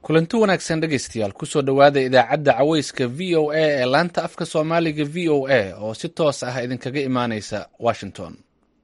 kulanti wanaagsan dhegaystayaal kusoo dhowaada idaacadda caweyska v o a ee laanta afka soomaaliga v o a oo si toos ah idinkaga imaaneysa washington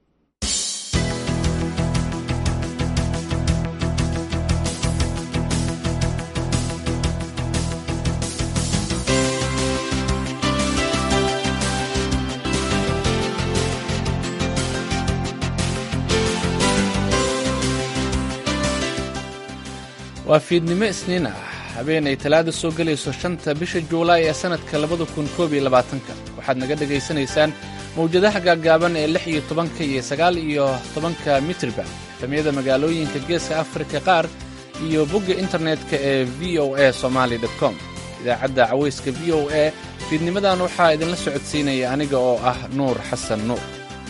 waa fiidnimo isniin ah habeen ay talaada soo gelayso shanta bisha juulaay ee sannadka labada kun koob iyo labaatanka waxaad naga dhegaysanaysaan mawjadaha gaaggaaban ee lix iyo tobanka iyo sagaal iyo tobanka mitriba efamyada magaalooyinka geeska afrika qaar iyo bogga internetka ee v o a somaali com idaacadda caweyska v o a fiidnimadan waxaa idinla socodsiinaya aniga oo ah nuur xasan nuur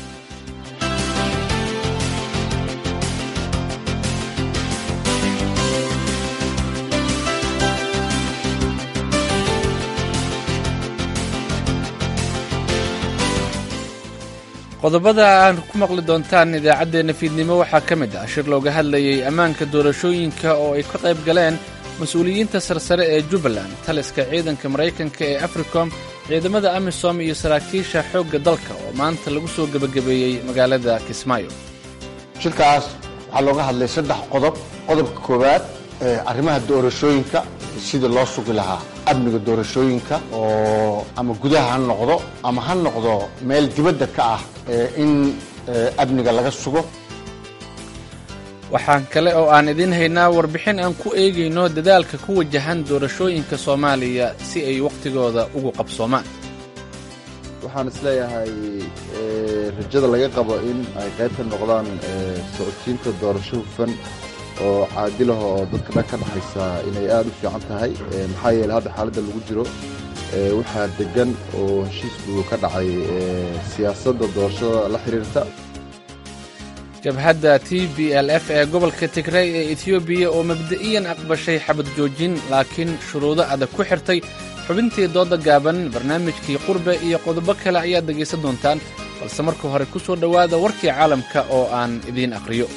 qodobada aan ku maqli doontaan idaacaddeenna fiidnimo waxaa ka mid ah shir looga hadlayay ammaanka doorashooyinka oo ay ka qayb galeen mas-uuliyiinta sarsare ee jubbaland taliska ciidanka maraykanka ee africom ciidamada amisom iyo saraakiisha xoogga dalka oo maanta lagu soo gebagabeeyey magaalada kismaayo shirkaas waxaa looga hadlay saddex qodob qodobka koowaad arrimaha doorashooyinka sidii loo sugi lahaa amniga doorashooyinka oo ama gudaha ha noqdo ama ha noqdo meel dibadda ka ah in amniga laga sugo waxaan kale oo aan idiin haynaa warbixin aan ku eegayno dadaalka ku wajahan doorashooyinka soomaaliya si ay wakhtigooda ugu qabsoomaan waxaan isleeyahay rajada laga qabo in ay qayb ka noqdaan socodsiinta doorasho hufan oo caadilaha oo dadka dhan ka dhaxaysa inay aad u fiican tahay maxaa yeele hadda xaaladda lagu jiro waxaa degan oo heshiisku ka dhacay siyaasadda doorashada la xiriirta jabhadda t b l f ee gobolka tigray ee etiyoobiya oo mabda'iyan aqbashay xabad joojin laakiin shuruudo adag ku xirtay xubintii dooda gaaban barnaamijkii qurbe iyo qodobo kale ayaad dhegaysan doontaan balse marka hore ku soo dhowaada warkii caalamka oo aan idiin aqhriyo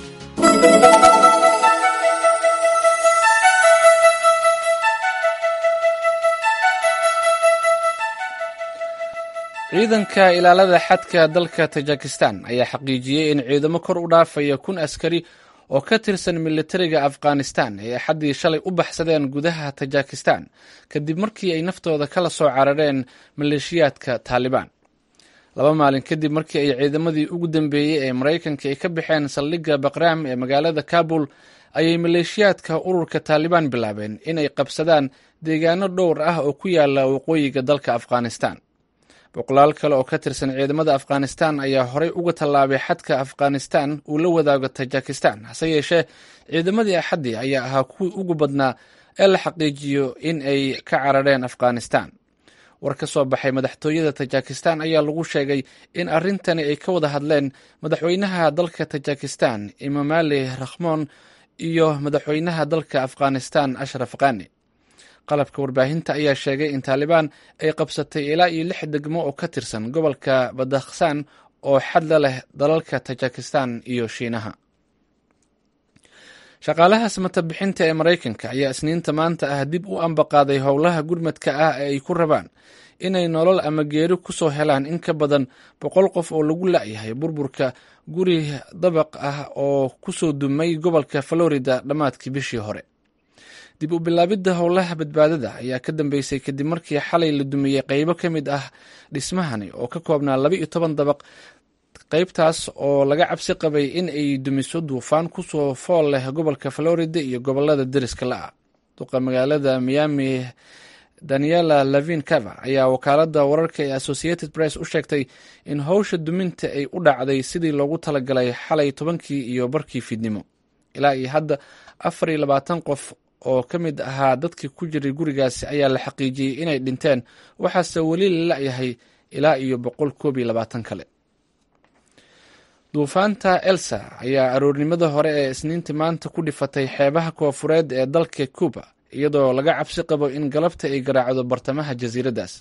ciidanka ilaalada xadka dalka tajikistan ayaa xaqiijiyey in ciidamo kor u dhaafaya kun askari oo ka tirsan militariga afghanistan ay axaddii shalay u baxsadeen gudaha tajikistan kadib markii ay naftooda kala soo carareen maleeshiyaadka taalibaan laba maalin kadib markii ay ciidamadii ugu dambeeyey ee maraykanka ay ka baxeen saldhigga baqraam ee magaalada kabul ayay maleeshiyaadka ururka taalibaan bilaabeen inay qabsadaan deegaano dhowr ah oo ku yaala waqooyiga dalka afghanistan boqolaal kale oo ka tirsan ciidamada afghanistan ayaa horey uga tallaabay xadka afghanistan uu la wadaago tajikistan hase yeeshee ciidamadii axaddii ayaa ahaa kuwii ugu badnaa ee la xaqiijiyo in ay ka carareen afghanistan war ka soo baxay madaxtooyada tajikistan ayaa lagu sheegay in arrintani ay ka wada hadleen madaxweynaha dalka tajikistan imamali rakhmon iyo madaxweynaha dalka afghanistan ashraf khani qalabka warbaahinta ayaa sheegay in taalibaan ay qabsatay ilaa iyo lix degmo oo ka tirsan gobolka badakhsan oo xadla leh dalalka tajikistan iyo shiinaha shaqaalaha samatabixinta ee maraykanka ayaa isniinta maanta ah dib u ambaqaaday howlaha gurmadka ah ee ay ku rabaan inay nolol ama geeri ku soo helaan in ka badan boqol qof oo lagu la'yahay burburka guri dabaq ah oo ku soo dumay gobolka florida dhammaadkii bishii hore dib u bilaabidda howlaha badbaadada ayaa ka dambeysay kadib markii xalay la dumiyey qaybo ka mid ah dhismahani oo ka koobnaa laba iyo toban dabaq qaybtaas oo laga cabsi qabay in ay dumiso duufaan kusoo fool leh gobolka florida iyo gobolada deriska la-ah duqa magaalada miami daniela lavin cava ayaa wakaaladda wararka ee associated press u sheegtay in howsha duminta ay u dhacday sidii loogu talagalay xalay tobankii iyo barkii fiidnimo ilaa iyo hadda afar iyo labaatan qof oo ka mid ahaa dadkii ku jiray gurigaasi ayaa la xaqiijiyey inay dhinteen waxaase weli la la'yahay ilaa iyo boqol koob iyo labaatan kale duufaanta elsa ayaa aroornimada hore ee isniintii maanta ku dhifatay xeebaha koofureed ee dalka cuba iyadoo laga cabsi qabo in galabta ay garaacdo bartamaha jasiiraddaas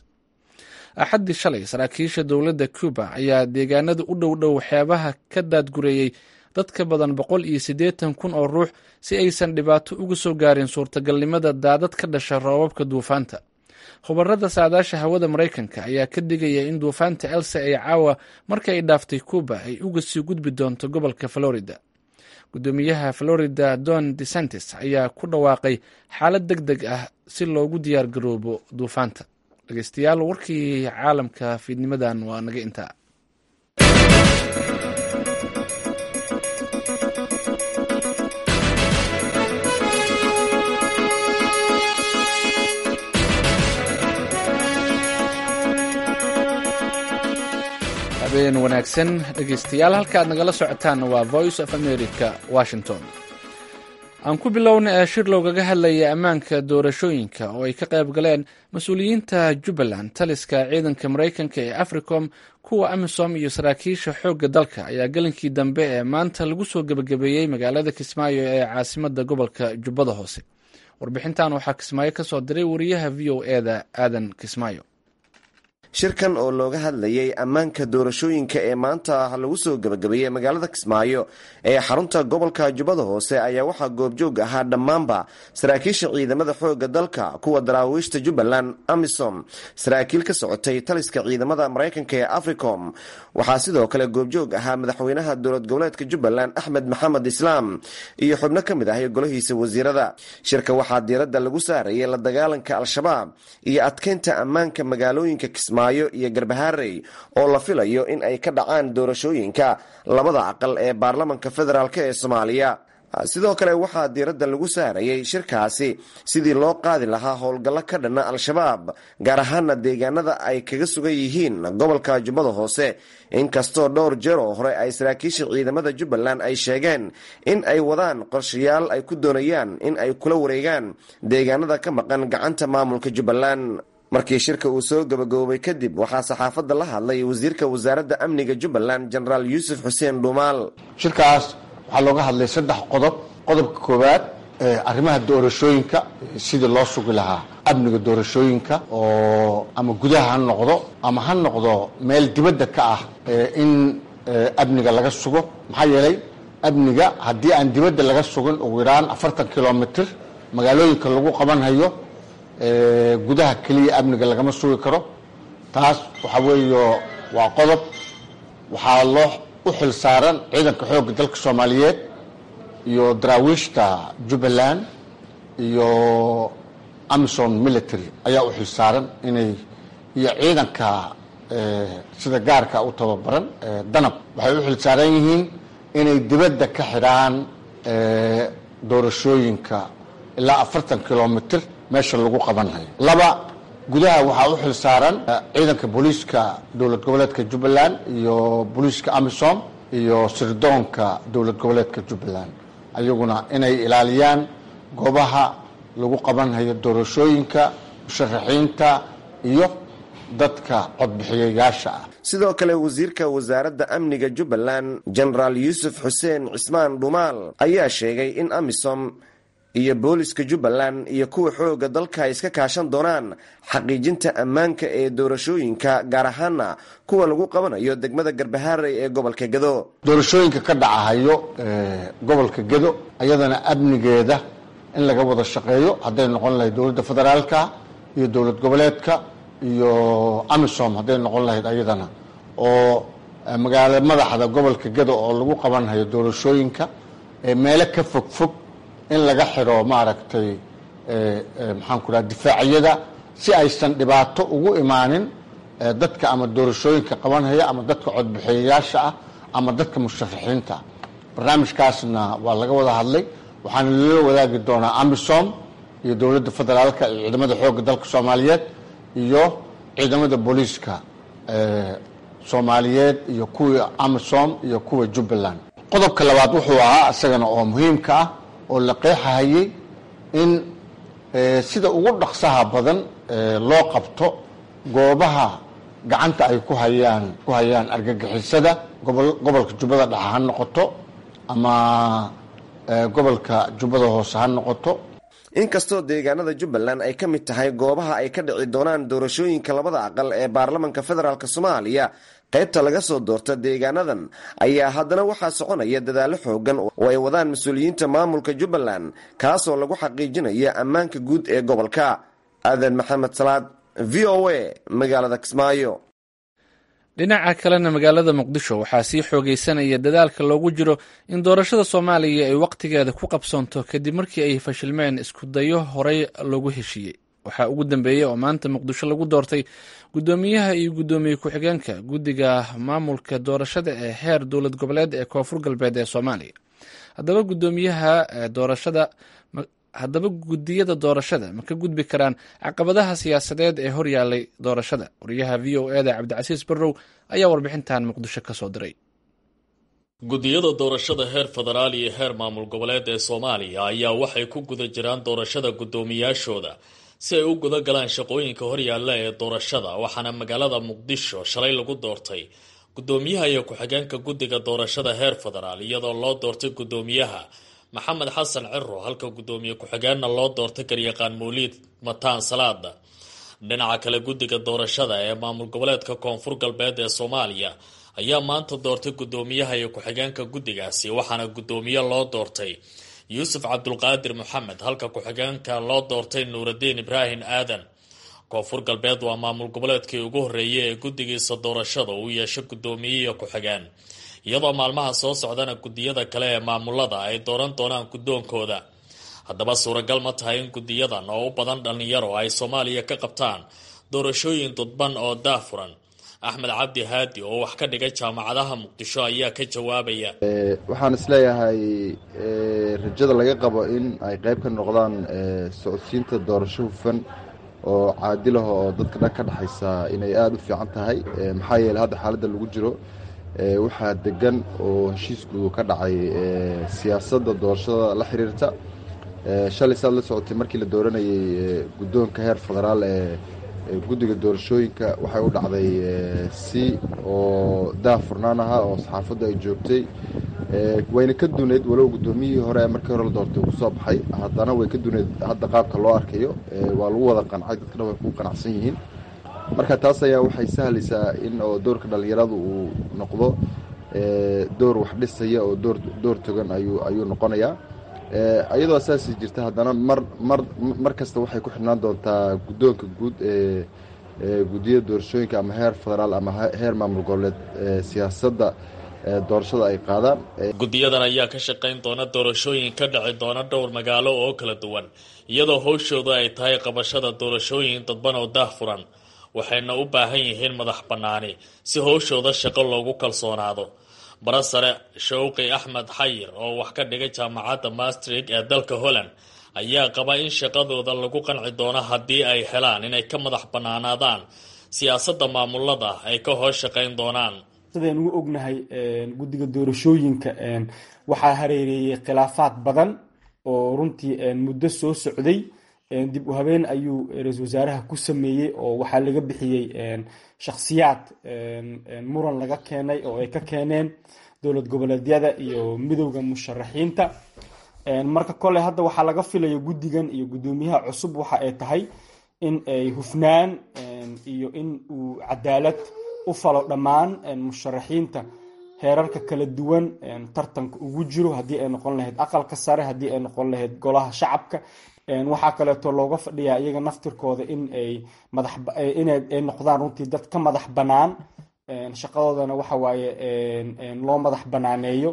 axaddii shalay saraakiisha dowladda cuba ayaa deegaanada u dhow dhow xeebaha ka daadgureeyey dad ka badan boqol iyo siddeetan kun oo ruux si aysan dhibaato uga soo gaarin suurtagalnimada daadad ka dhasha roobabka duufaanta khubarada saadaasha hawada maraykanka ayaa ka digaya in duufaanta else ay caawa marka ay dhaaftay cuuba ay uga sii gudbi doonto gobolka florida gudoomiyaha florida don desantis ayaa ku dhawaaqay xaalad deg deg ah si loogu diyaar garoobo duufaanta dhegeystayaal warkii caalamka fiidnimadan waa naga intaa habeen wanaagsan dhegeystayaal halka aad nagala socotaan waa voice of america washington aan ku bilowna ee shir loogaga hadlaya ammaanka doorashooyinka oo ay ka qayb galeen mas-uuliyiinta jubbaland taliska ciidanka maraykanka ee africom kuwa amisom iyo saraakiisha xoogga dalka ayaa gelinkii dambe ee maanta lagu soo gebagabeeyey magaalada kismaayo ee caasimada gobolka jubbada hoose warbixintan waxaa kismaayo ka soo diray wariyaha v o e da aadan kismaayo shirkan oo looga hadlayay ammaanka doorashooyinka ee maanta lagu soo gebagabeeyey magaalada kismaayo ee xarunta gobolka jubbada hoose ayaa waxaa goobjoog ahaa dhammaanba saraakiisha ciidamada xooga dalka kuwa daraawiishta jubbaland amisom saraakiil ka socotay taliska ciidamada maraykanka ee africom waxaa sidoo kale goobjoog ahaa madaxweynaha dowlad goboleedka jubbaland axmed maxamed islaam iyo xubno ka mid ahay golahiisa wasiirada shirka waxaa diiradda lagu saarayay la dagaalanka al-shabaab iyo adkeynta ammaanka magaalooyinka kismaayo iyo garbaharey oo la filayo in ay ka dhacaan doorashooyinka labada aqal ee baarlamanka federaalk ee soomaaliya sidoo kale waxaa diiradda lagu saarayay shirkaasi sidii loo qaadi lahaa howlgallo ka dhanna al-shabaab gaar ahaana deegaanada ay kaga sugan yihiin gobolka jubbada hoose inkastoo dhowr jeer oo hore ay saraakiisha ciidamada jubbaland ay sheegeen in ay wadaan qorshayaal ay ku doonayaan in ay kula wareegaan deegaanada ka maqan gacanta maamulka jubbaland markii shirka uu soo gabagaboobay kadib waxaa saxaafadda la hadlay wasiirka wasaaradda amniga jubbaland jenaraal yuusuf xuseen dhuumaal shirkaas waxaa looga hadlay saddex qodob qodobka koowaad arrimaha doorashooyinka sidii loo sugi lahaa amniga doorashooyinka oo ama gudaha ha noqdo ama ha noqdo meel dibadda ka ah in amniga laga sugo maxaa yeelay amniga haddii aan dibadda laga sugin ugu yaraan afartan kilomitr magaalooyinka lagu qabanhayo gudaha keliya amniga lagama sugi karo taas waxaa weeyo waa qodob waxaa loo u xil saaran ciidanka xoogga dalka soomaaliyeed iyo daraawiishta jubbaland iyo amison military ayaa u xil saaran inay iyo ciidanka sida gaarka u tababaran danab waxay u xil saaran yihiin inay dibadda ka xidhaan doorashooyinka ilaa afartan kilomitr meesha lagu qabanhayo laba gudaha waxaa u xil saaran ciidanka booliiska dowlad goboleedka jubbaland iyo booliiska amisom iyo sirdoonka dowlad goboleedka jubbaland ayaguna inay ilaaliyaan goobaha lagu qabanhayo doorashooyinka musharaxiinta iyo dadka codbixiyayaasha ah sidoo kale wasiirka wasaaradda amniga jubbaland jenaraal yuusuf xuseen cismaan dhumaal ayaa sheegay in amisom iyo booliska jubbaland iyo kuwa xooga dalka ay iska kaashan doonaan xaqiijinta ammaanka ee doorashooyinka gaar ahaana kuwa lagu qabanayo degmada garbaharey ee gobolka gedo doorashooyinka ka dhacahayo gobolka gedo ayadana amnigeeda in laga wada shaqeeyo hadday noqon lahayd dowladda federaalka iyo dowlad goboleedka iyo amisom hadday noqon lahayd ayadana oo magaalo madaxda gobolka gedo oo lagu qabanhayo doorashooyinka meelo ka fog fog in laga xidho maaragtay maxaan ku dhaha difaacyada si aysan dhibaato ugu imaanin dadka ama doorashooyinka qabanhaya ama dadka codbixiyayaasha ah ama dadka musharaxiinta barnaamijkaasna waa laga wada hadlay waxaana lala wadaagi doonaa amisom iyo dowladda federaalka iyo ciidamada xoogga dalka soomaaliyeed iyo ciidamada booliiska soomaaliyeed iyo kuwii amisom iyo kuwa jubbaland qodobka labaad wuxuu ahaa isagana oo muhiimka ah oo la qeexahayay in sida ugu dhaqsaha badan loo qabto goobaha gacanta ay ku hayaan ku hayaan argagixisada gobol gobolka jubbada dhexe ha noqoto ama gobolka jubbada hoose ha noqoto inkastoo deegaanada jubbaland ay ka mid tahay goobaha ay ka dhici doonaan doorashooyinka labada aqal ee baarlamanka federaalk soomaaliya qaybta laga soo doorta deegaanadan ayaa haddana waxaa soconaya dadaallo xoogan oo ay wadaan mas-uuliyiinta maamulka jubbaland kaasoo lagu xaqiijinaya ammaanka guud ee gobolka aadan maxamed salaad v o a magaalada kismaayo dhinaca kalena magaalada muqdisho waxaa sii xoogeysanaya dadaalka loogu jiro in doorashada soomaaliya ay wakhtigeeda ku qabsoonto kadib markii ay fashilmeen iskudayo horey loogu heshiiyey waxaa ugu dambeeyey oo maanta muqdisho lagu doortay guddoomiyaha iyo guddoomiye ku-xigeenka guddiga maamulka doorashada ee heer dowlad goboleed ee koonfur galbeed ee soomaaliya haddaba guddoomiyaha doorashada haddaba guddiyada doorashada ma ka gudbi karaan caqabadaha siyaasadeed ee horyaalay doorashada wariyaha v o eda cabdicasiis barrow ayaa warbixintan muqdisho ka soo diray guddiyada doorashada heer federaal iyo heer maamul goboleed ee soomaaliya ayaa waxay ku guda jiraan doorashada guddoomiyaashooda si ay u guda galaan shaqooyinka horyaalla ee doorashada waxaana magaalada muqdisho shalay lagu doortay guddoomiyaha iyo ku-xigeenka guddiga doorashada heer federaal iyadoo loo doortay guddoomiyaha maxamed xasan ciro halka guddoomiye ku-xigeenna loo doortay garyaqaan mawliid mataan salaada dhinaca kale guddiga doorashada ee maamul goboleedka koonfur galbeed ee soomaaliya ayaa maanta doortay guddoomiyaha iyo ku-xigeenka guddigaasi waxaana guddoomiye loo doortay yuusuf cabdulqaadir maxamed halka ku-xigeenka loo doortay nuuraddiin ibraahim aadan koonfur galbeed waa maamul goboleedkii ugu horreeyay ee guddigiisa doorashada uu yeesho guddoomiye iyo ku-xigeen iyadoo maalmaha soo socdana guddiyada kale ee maamulada ay dooran doonaan guddoonkooda haddaba suuragal ma tahay in guddiyadan oo u badan dhallinyaro ay soomaaliya ka qabtaan doorashooyin dudban oo daafuran axmed cabdi haadi oo wax ka dhigay jaamacadaha muqdisho ayaa ka jawaabaya waxaan isleeyahay rajada laga qabo in ay qayb ka noqdaan socodsiinta doorasho hufan oo caadilaho oo dadka dhan ka dhexaysa inay aada u fiican tahay maxaa yeele hadda xaaladda lagu jiro waxaa degan oo heshiisku ka dhacay siyaasadda doorashada la xiriirta shalay saad la socotay markii la dooranayay guddoonka heer federaal ee guddiga doorashooyinka waxay u dhacday si oo daafurnaan ahaa oo saxaafaddu ay joogtay wayna ka duuneyd walow guddoomiyihii hore ee markii hore la doortay uu kusoo baxay haddana way ka duuneyd hadda qaabka loo arkayo waa lagu wada qancay dadka dhan way ku qanacsan yihiin marka taas ayaa waxay sahlaysaa in oo doorka dhallinyaradu uu noqdo door wax dhisaya oo door door togan ayuu ayuu noqonayaa iyadoo saasi jirta haddana mar mar mar kasta waxay ku xidhnaan doontaa guddoonka guud ee guddiyada doorashooyinka ama heer federaal ama heer maamul goboleed siyaasadda doorashada ay qaadaan guddiyadan ayaa ka shaqayn doona doorashooyin ka dhici doona dhowr magaalo oo kala duwan iyadoo howshooda ay tahay qabashada doorashooyin dadban oo daahfuran waxayna u baahan yihiin madax bannaani si howshooda shaqo loogu kalsoonaado barasare shawqi axmed xayir oo wax ka dhigay jaamacadda mastrig ee dalka holland ayaa qaba in shaqadooda lagu qanci doono haddii ay helaan inay ka madax bannaanaadaan siyaasadda maamulada ay ka hoos shaqayn doonaan sidaynu u ognahay guddiga doorashooyinka waxaa hareereeyey khilaafaad badan oo runtii muddo soo socday dib u habeen ayuu ra-iisul wasaaraha ku sameeyey oo waxaa laga bixiyey shakhsiyaad muran laga keenay oo ay ka keeneen dowlad goboleedyada iyo midowda musharaxiinta marka kole hadda waxaa laga filaya guddigan iyo guddoomiyaha cusub waxa ay tahay in ay hufnaan iyo in uu cadaalad u falo dhammaan musharaxiinta heerarka kala duwan tartanka ugu jiro haddii ay noqon lahayd aqalka sare haddii ay noqon lahayd golaha shacabka waxaa kaleeto looga fadhiyaa iyaga naftirkooda in ay madaxinay noqdaan runtii dad ka madax bannaan shaqadoodana waxa waaye loo madax banaaneeyo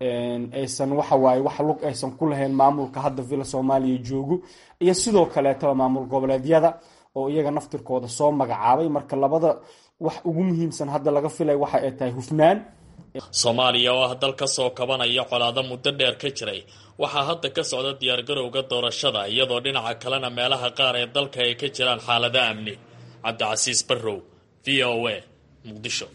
aysan waxa waaye wax lug aysan ku lahayn maamulka hadda villa soomaaliya joogo iyo sidoo kaleetaba maamul goboleedyada oo iyaga naftirkooda soo magacaabay marka labada wax ugu muhiimsan hadda laga filay waxa ay tahay hufnaan soomaaliya oo ah dal ka soo kabanaya colaado muddo dheer ka jiray waxaa hadda ka socda diyaargarowga doorashada iyadoo dhinaca kalena meelaha qaar ee dalka ay ka jiraan xaalado amni cabdicasiis barrow v o a muqdisho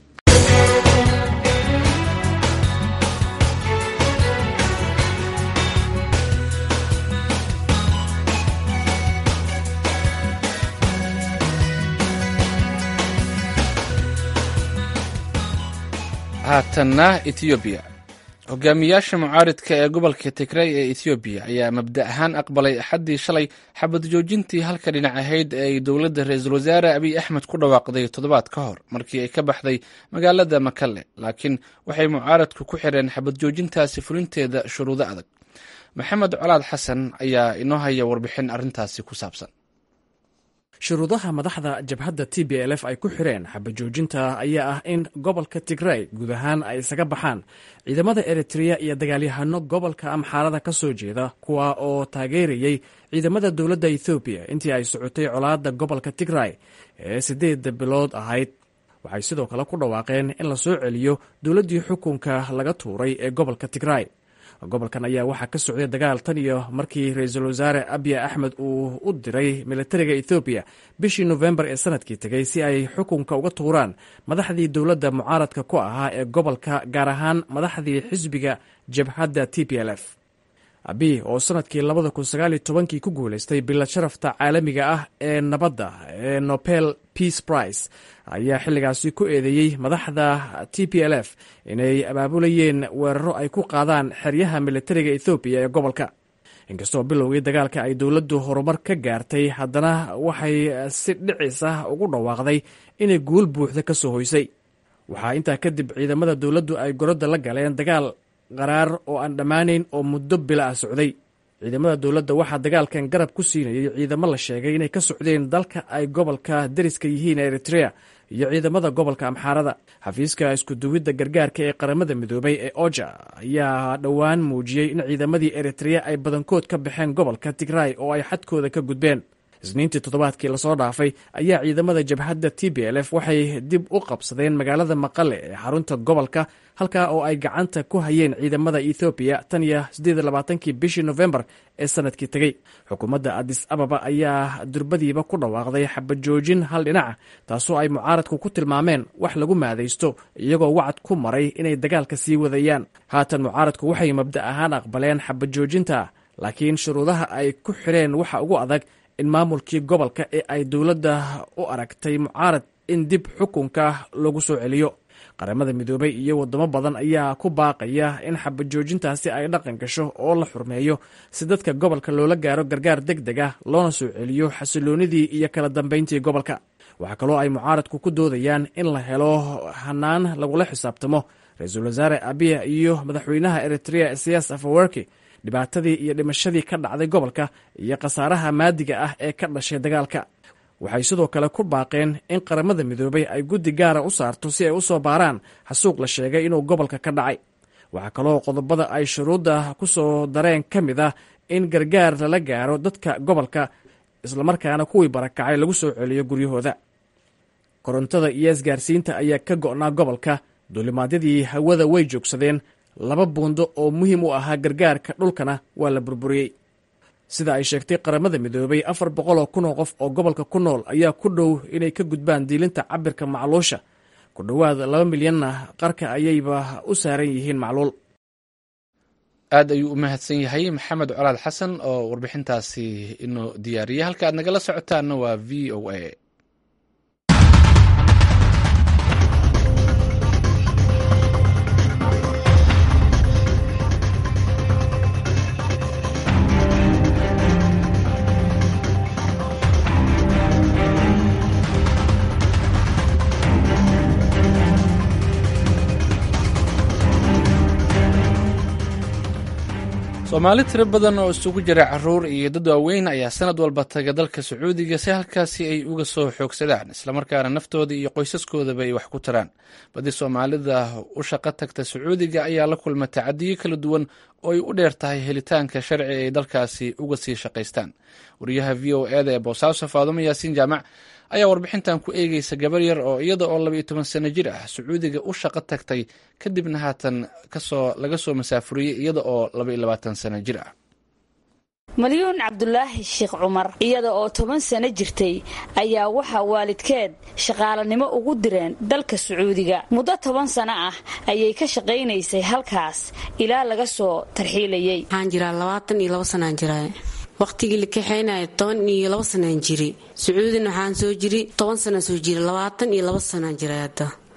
haatanna etoobiya hogaamiyaasha mucaaridka ee gobolka tigrey ee ethoobiya ayaa mabda ahaan aqbalay axaddii shalay xabad joojintii halka dhinac ahayd ee ay dowladda ra-iisul wasaare abiy axmed ku dhawaaqday toddobaad ka hor markii ay ka baxday magaalada makalle laakiin waxay mucaaradku ku xireen xabad joojintaasi fulinteeda shuruudo adag maxamed colaad xasan ayaa inoo haya warbixin arrintaasi ku saabsan shuruudaha madaxda jabhadda t b l f ay ku xireen xabajoojinta ayaa ah in gobolka tigrey guud ahaan ay isaga baxaan ciidamada eritreya iyo dagaalyahano gobolka amxaarada ka soo jeeda kuwa oo taageerayey ciidamada dowladda ethoobiya intii ay socotay colaadda gobolka tigrey ee siddeedda bilood ahayd waxay sidoo kale ku dhawaaqeen in la soo celiyo dowladdii xukunka laga tuuray ee gobolka tigrey gobolkan ayaa waxaa ka socday dagaal tan iyo markii ra-iisul wasaare abiy axmed uu u diray militariga ethoobiya bishii nofembar ee sanadkii tegey si ay xukunka uga tuuraan madaxdii dowladda mucaaradka ku ahaa ee gobolka gaar ahaan madaxdii xisbiga jabhadda t p l f abiy oo sanadkii labada kun sagaal iyo tobankii ku guulaystay bilad sharafta caalamiga ah ee nabadda ee nobel peace price ayaa xilligaasi ku eedeeyey madaxda t p l f inay abaabulayeen weeraro ay ku qaadaan xeryaha militariga ethoobiya ee gobolka inkastoo bilowgii dagaalka ay dowladdu horumar ka gaartay haddana waxay si dhicis ah ugu dhawaaqday inay guul buuxda ka soo hoysay waxaa intaa kadib ciidamada dowladdu ay gorodda la galeen dagaal qaraar oo aan dhammaanayn oo muddo bila ah socday ciidamada dowladda waxaa dagaalkan garab ku siinayay ciidamo la sheegay inay ka socdeen dalka ay gobolka dariska yihiin eritrea iyo ciidamada gobolka amxaarada xafiiska iskuduwidda gargaarka ee qaramada midoobay ee oja ayaa dhowaan muujiyey in ciidamadii eritrea ay badankood ka baxeen gobolka tigray oo ay xadkooda ka gudbeen isniintii toddobaadkii lasoo dhaafay ayaa ciidamada jabhadda t b l f waxay dib u qabsadeen magaalada maqale ee xarunta gobolka halkaa oo ay gacanta ku hayeen ciidamada ethoobiya tan iyo sideedlabaatankii bishii nofembar ee sanadkii tegey xukuumadda adis ababa ayaa durbadiiba ku dhawaaqday xabajoojin hal dhinaca taasoo ay mucaaradku ku tilmaameen wax lagu maadaysto iyagoo wacad ku maray inay dagaalka sii wadayaan haatan mucaaradku waxay mabda ahaan aqbaleen xabajoojinta laakiin shuruudaha ay ku xireen waxa ugu adag in maamulkii gobolka ee ay dowladda u aragtay mucaarad in dib xukunka lagu soo celiyo qaramada midoobay iyo waddamo badan ayaa ku baaqaya in xabajoojintaasi ay dhaqan gasho oo la xurmeeyo si dadka gobolka loola gaaro gargaar deg deg ah loona soo celiyo xasiloonidii iyo kala dambayntii gobolka waxaa kaloo ay mucaaradku ku doodayaan in la helo hanaan lagula xisaabtamo ra-iisul wasaare abiya iyo madaxweynaha eritrea siyaas afawerki dhibaatadii iyo dhimashadii ka dhacday gobolka iyo khasaaraha maadiga ah ee ka dhashay dagaalka waxay sidoo kale ku baaqeen in qaramada midoobay ay guddi gaara u saarto si ay u soo baaraan xasuuq la sheegay inuu gobolka ka dhacay waxaa kaloo qodobada ay shuruudda ku soo dareen ka mid ah in gargaar lala gaaro dadka gobolka islamarkaana kuwii barakacay lagu soo celiyo guryahooda korontada iyo isgaarsiinta ayaa ka go'naa gobolka duulimaadyadii hawada way joogsadeen laba buundo oo muhiim u ahaa gargaarka dhulkana waa la burburiyey sida ay sheegtay qaramada midoobay afar boqol oo kun oo qof oo gobolka ku nool ayaa ku dhow inay ka gudbaan diilinta cabirka macluusha ku dhowaad laba milyanna qarka ayayba u saaran yihiin macluul aad ayuu u mahadsan yahay maxamed colaad xasan oo warbixintaasi inoo diyaariyay halka aad nagala socotaanna waa v o a soomaali tiro badan oo isugu jira caruur iyo dad waaweyn ayaa sanad walba taga dalka sacuudiga si halkaasi ay uga soo xoogsadaan islamarkaana naftooda iyo qoysaskoodaba ay wax ku taraan badi soomaalida u shaqo tagta sacuudiga ayaa la kulma tacadiyo kala duwan oo ay u dheer tahay helitaanka sharci ay dalkaasi uga sii shaqaystaan wariyaha v o eda ee boosaaso faadumo yaasiin jaamac ayaa warbixintan ku eegeysa gabar yar oo iyada oo labaiyo toban sano jir ah sacuudiga u shaqo tagtay kadibna haatan kasoo laga soo masaafuriyey iyada oo labaiyo labaatan sano jir ah malyuun cabdulaahi sheekh cumar iyada oo toban sano jirtay ayaa waxaa waalidkeed shaqaalanimo ugu direen dalka sacuudiga muddo toban sano ah ayay ka shaqaynaysay halkaas ilaa laga soo tarxiilayey waxaan jiraa labaatan iyo labo sanaan jiraa waqtigii la kaxaynaya toban iyo labo sanaan jiri sacuudina waxaan soo jiri toban sanaan soo jiri labaatan iyo labo sanaan jira hadda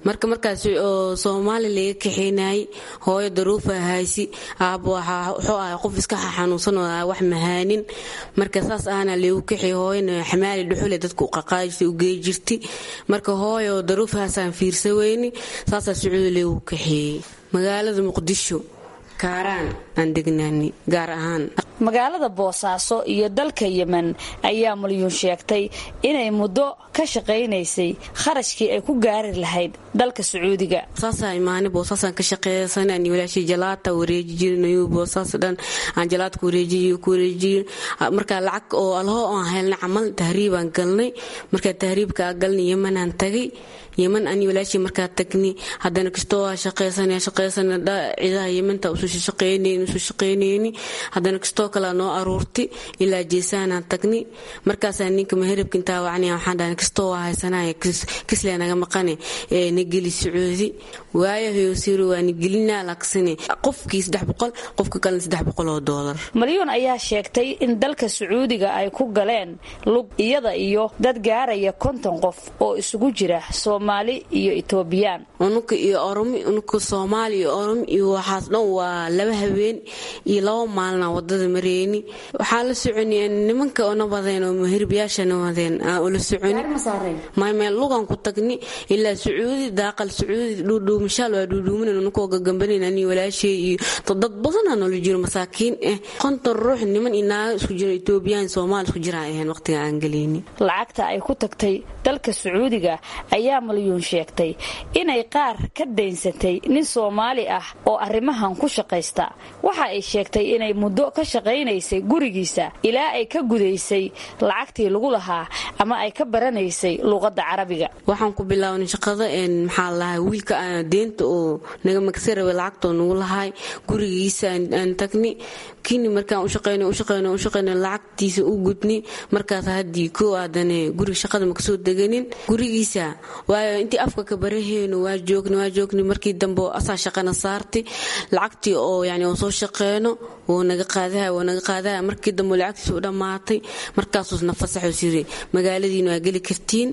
marka markaas oo soomaali laga kaxeynayay hooyo daruufa haysi aabbo wuxuu ahay qof iska xanuunsan oo wax mahaanin marka saas ahna lagu kaxey hooyana xamaali dhuxule dadka u qaqaajisa u gey jirti marka hooyo daruufahaasaan fiirsa weyni saasaa sacuudi lagu kaxeeyey magaalada muqdisho kaaraan aan degnaani gaar ahaan magaalada boosaaso iyo dalka yemen ayaa malyuun sheegtay inay muddo ka shaqaynaysay kharashkii ay ku gaari lahayd dalka sacuudiga saasaa imaani boosaasaan ka shaqeeysan aan walaashii jalaata wareeji jirin ayuu boosaas dhan aan jalaadka wareejiyo ku wareejiyin marka lacag oo alho aan helnay camal tahriibaan galnay markaa tahriibkaa galnay yemanaan tagay yeman ani walaashii markaa tagni haddana kastoo waa shaqeysana shaqeysana ciidaha yemanta usu shaqeynayni usu shaqeynayni haddana kastoo kale noo aruurti ilaa jeesaanaan tagni markaasaa ninka maheribka intaa wacni waxaan dhahay kastoo waa haysanaya kislee naga maqane ee nageli sacuudi waayahayo siro waa nagelinaa laksane qofkii saddex boqol qofka kalena saddex boqol oo doolar malyuun ayaa sheegtay in dalka sacuudiga ay ku galeen lug iyada iyo dad gaaraya konton qof oo isugu jira soomaali iyo etoobiyaan unuka iyo oromi unuka soomaali iyo oromi iyo waxaas dhan waa laba habeen iyo laba maalina wadada mareyni waxaa la soconi nimanka ona wadeen oo mahirbiyaashana wadeen aan ula soconi maymeel lugan ku tagni ilaa sacuudi daaqal sacuudi dhuudhuumashaal waa dhuudhuumanan unukoo gagambanan ani walaashay iyo dad badanaa noola jiro masaakiin ah konton ruux niman iyo naaga isku jiro etoobiyaan soomaali isku jiraan ahayn waqtiga aan geleyni lacagta ay ku tagtay dalka sacuudiga ayaa malyuun sheegtay inay qaar ka daynsatay nin soomaali ah oo arrimahan ku shaqaysta waxa ay sheegtay inay muddo ka shaqaynaysay gurigiisa ilaa ay ka gudaysay lacagtii lagu lahaa ama ay ka baranaysay luuqadda carabiga waxaan ku bilaabnay shaqada maxaa lahaa wiilka deenta oo naga magsa rabay lacagtoo nagu lahay gurigiisa aan tagni kini markaan ushaqeyna ushaqeyna ushaqeyna lacagtiisa u gudni markaas haddii koo aadane guriga shaqada makasoo deganin gurigiisa waayo intii afka ka baraheyno waa joogni waa joogni markii dambe asaa shaqana saartay lacagtii oo yani oo soo shaqeyno wuu naga qaadaha wuu naga qaadaha markii dambe lacagtiisa u dhammaatay markaasuus nafasaxuu siri magaaladiina waa geli kartiin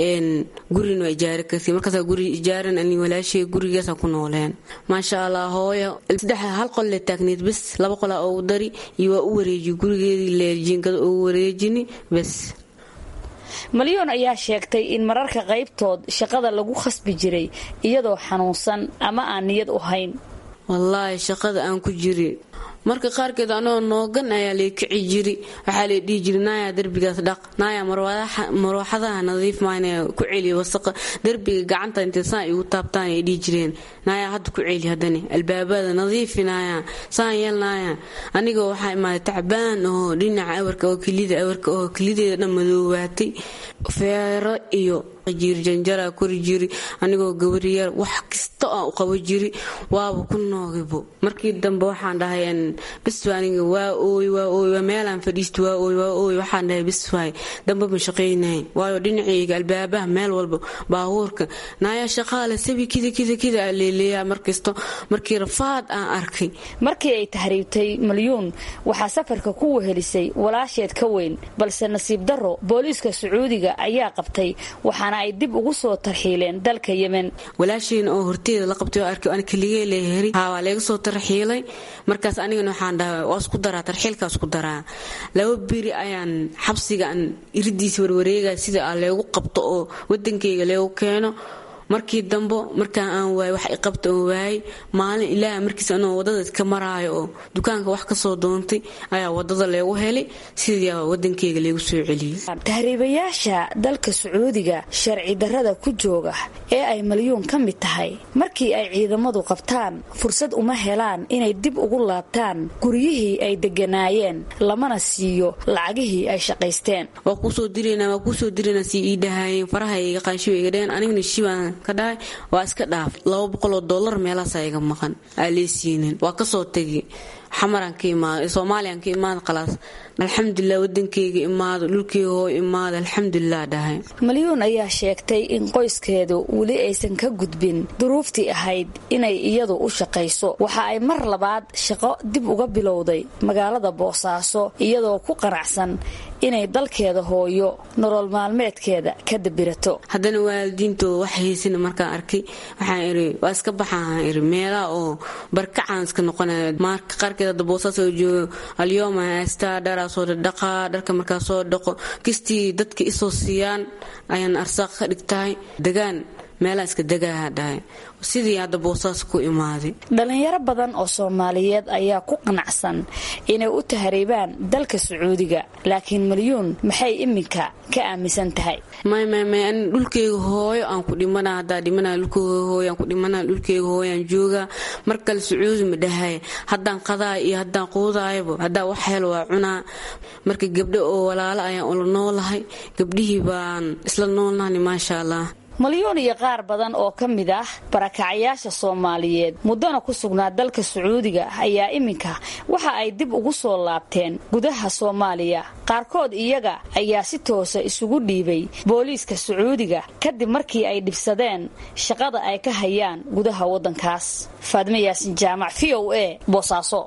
gurina waa ijaari kartiin markaasaa guri ijaaran ani walaashay gurigaasa ku nooleen maasha allah hooyo saddex hal qol le taagneed bes laba qolaa ugu dari iyo waa u wareejiy gurigeedii leerjiinkada ugu wareejini bes malyoon ayaa sheegtay in mararka qaybtood shaqada lagu khasbi jiray iyadoo xanuunsan ama aan niyad u hayn wallaahi shaqada aan ku jiri marka qaarkeed anoo noogan ayaa lay kici jiri waxaa lay dhihi jiri naayaa derbigaas dhaq naaya marwaxadaha nadiif maana ku celi wasaqa derbiga gacanta intay saan igu taabtaan ay dhihi jireen naayaa hadda ku celi haddani albaabada nadiifi naaya saan yeel naaya aniga waxaa imaaday tacbaan oo dhinaca awarka oo kelida awarka oo kelideeda dhan madoowaatay feero iyo jiirjanjara kori jiri anigoo gabariyar wax kasta aan u qabo jiri waaba ku noogibo markii dambe waxaan dhahay biswa aniga waa ooy waa ooy waa meelaan fadhiisto waa ooy waa ooy waxaan dhahay biswaay dambe ma shaqaynahay waayo dhinacayga albaabaha meel walba baabuurka naaya shaqaale sabi kida kida kida aa leeleeyaa markasta markii rafaad aan arkay markii ay tahriibtay malyuun waxaa safarka ku wehelisay walaasheed ka weyn balse nasiib darro booliiska sacuudiga ayaa qabtay waxaana ay dib ugu soo tarxiileen dalka yemen walaashayna oo horteeda la qabtay oo arkay aan keligee leeheri haa waa leega soo tarxiilay markaas anigana waxaan dhahay waa isku daraa tarxiilkaa isku daraa laba beri ayaan xabsiga aan iridiisa warwareegaya sida aa leegu qabto oo wadankayga leegu keeno markii dambo markaan aan waay wax iqabta oo waayay maalin ilaaha markiis anoo wadada iska maraayo oo dukaanka wax kasoo doontay ayaa wadada leegu helay sidii wadankeyga leegu soo celiyey tahriibayaasha dalka sacuudiga sharci darrada ku jooga ee ay malyuun ka mid tahay markii ay ciidamadu qabtaan fursad uma helaan inay dib ugu laabtaan guryihii ay deganaayeen lamana siiyo lacagihii ay shaqaysteen waa kuusoo dirana waa kuusoo dirana si ii dhahaayeen faraha iga qaanshiba iga dheheen anigna shibaan ka dhahay waa iska dhaaf laba boqoloo dollar meelaasaa iga maqan aa lee siinin waa kasoo tegi xamaraan ka imaado soomaaliyan ka imaado khalaas alxamdulilah wadankeyga imaado dhulkeyga hoo imaado alxamdulilah dhahay malyuun ayaa sheegtay in qoyskeedu weli aysan ka gudbin duruuftii ahayd inay iyadu u shaqayso waxa ay mar labaad shaqo dib uga bilowday magaalada boosaaso iyadoo ku qanacsan inay dalkeeda hooyo nolol maalmeedkeeda ka dabirato haddana waalidiintooda wax haysana markaan arkay waxaan iri waa iska baxaan iri meelaha oo barkacaan iska noqonaya marka qaarkeed hadda boosaa soo joogo alyooma haystaa dharaa soo dhadhaqaa dharka markaa soo dhaqo kistii dadka isoo siiyaan ayaan arsaaq ka dhigtahay degaan meelaa iska degaaha dhahay sidii hadda boosaas ku imaaday dhallinyaro badan oo soomaaliyeed ayaa ku qanacsan inay u tahriibaan dalka sacuudiga laakiin malyuun maxay iminka ka aaminsan tahay maymay an dhulkeyga hooyo aan ku dhimana haddaa dhimana dhulkeyga hooyo aan ku dhimana dhulkeyga hooyo aan joogaa mar kale sacuudi ma dhahay haddaan qadaa iyo haddaan quudaayaba haddaa wax helo waa cunaa marka gabdho oo walaalo ayaan ula noolahay gabdhihii baan isla noolnahni maasha allah malyuun iyo qaar badan oo ka mid ah barakacayaasha soomaaliyeed muddana ku sugnaa dalka sacuudiga ayaa iminka waxa ay dib ugu soo laabteen gudaha soomaaliya qaarkood iyaga ayaa si toosa isugu dhiibay booliiska sacuudiga kadib markii ay dhibsadeen shaqada ay ka hayaan gudaha waddankaas faadme yaasin jaamac v o a boosaaso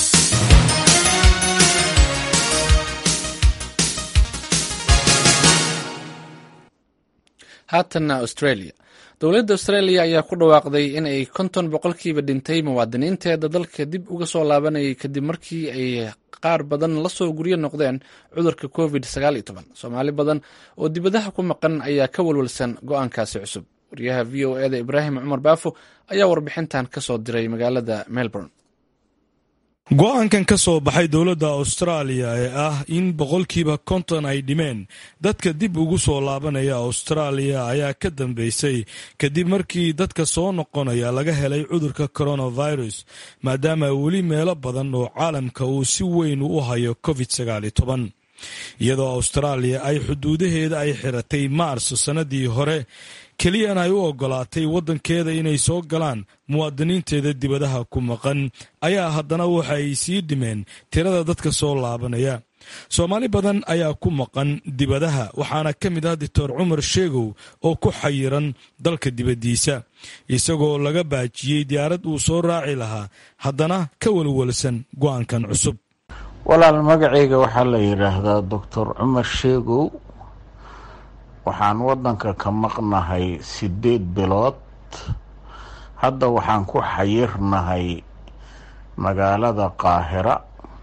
haatanna australia dowladda australia ayaa ku dhawaaqday in ay konton boqolkiiba dhintay muwaadiniinteeda dalka dib uga soo laabanayay kadib markii ay qaar badan lasoo guryo noqdeen cudurka covid soomaali badan oo dibadaha ku maqan ayaa ka walwalsan go-aankaasi cusub wariyaha v o eda ibraahim cumar baafo ayaa warbixintan ka soo diray magaalada melbourne go-aankan ka soo baxay dowladda austraaliya ee ah in boqolkiiba konton ay dhimeen dadka dib ugu soo laabanaya austraaliya ayaa ka dambeysay kadib markii dadka soo noqonaya laga helay cudurka coronavirus maadaama weli meelo badan oo caalamka uu si weyn u hayo covid iyadoo austraaliya ay xuduudaheeda ay xiratay maarso sannadii hore keliyana ay u ogolaatay waddankeeda inay soo galaan muwaadiniinteeda dibadaha ku maqan ayaa haddana waxa ay sii dhimeen tirada dadka soo laabanaya soomaali badan ayaa ku maqan dibadaha waxaana ka mid ah doctor cumar sheegow oo ku xayiran dalka dibaddiisa isagoo laga baajiyey diyaarad uu soo raaci lahaa haddana ka walwalsan go-aankan cusub walaal magacayga waxaa la yidhaahdaa doctor cumar sheegow waxaan waddanka ka maqnahay siddeed bilood hadda waxaan ku xayirnahay magaalada qaahira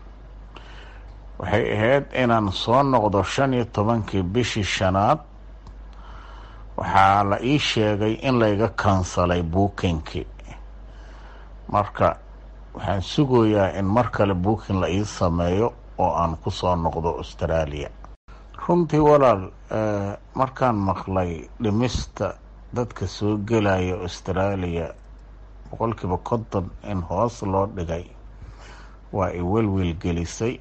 waxay ahayd inaan soo noqdo shan iyo tobankii bishii shanaad waxaa la ii sheegay in layga kansalay buukinkii marka waxaan sugayaa in mar kale buukin la ii sameeyo oo aan ku soo noqdo austraaliya runtii walaal markaan maqlay dhimista dadka soo gelaya austraaliya boqolkiiba konton in hoos loo dhigay waa i welwel gelisay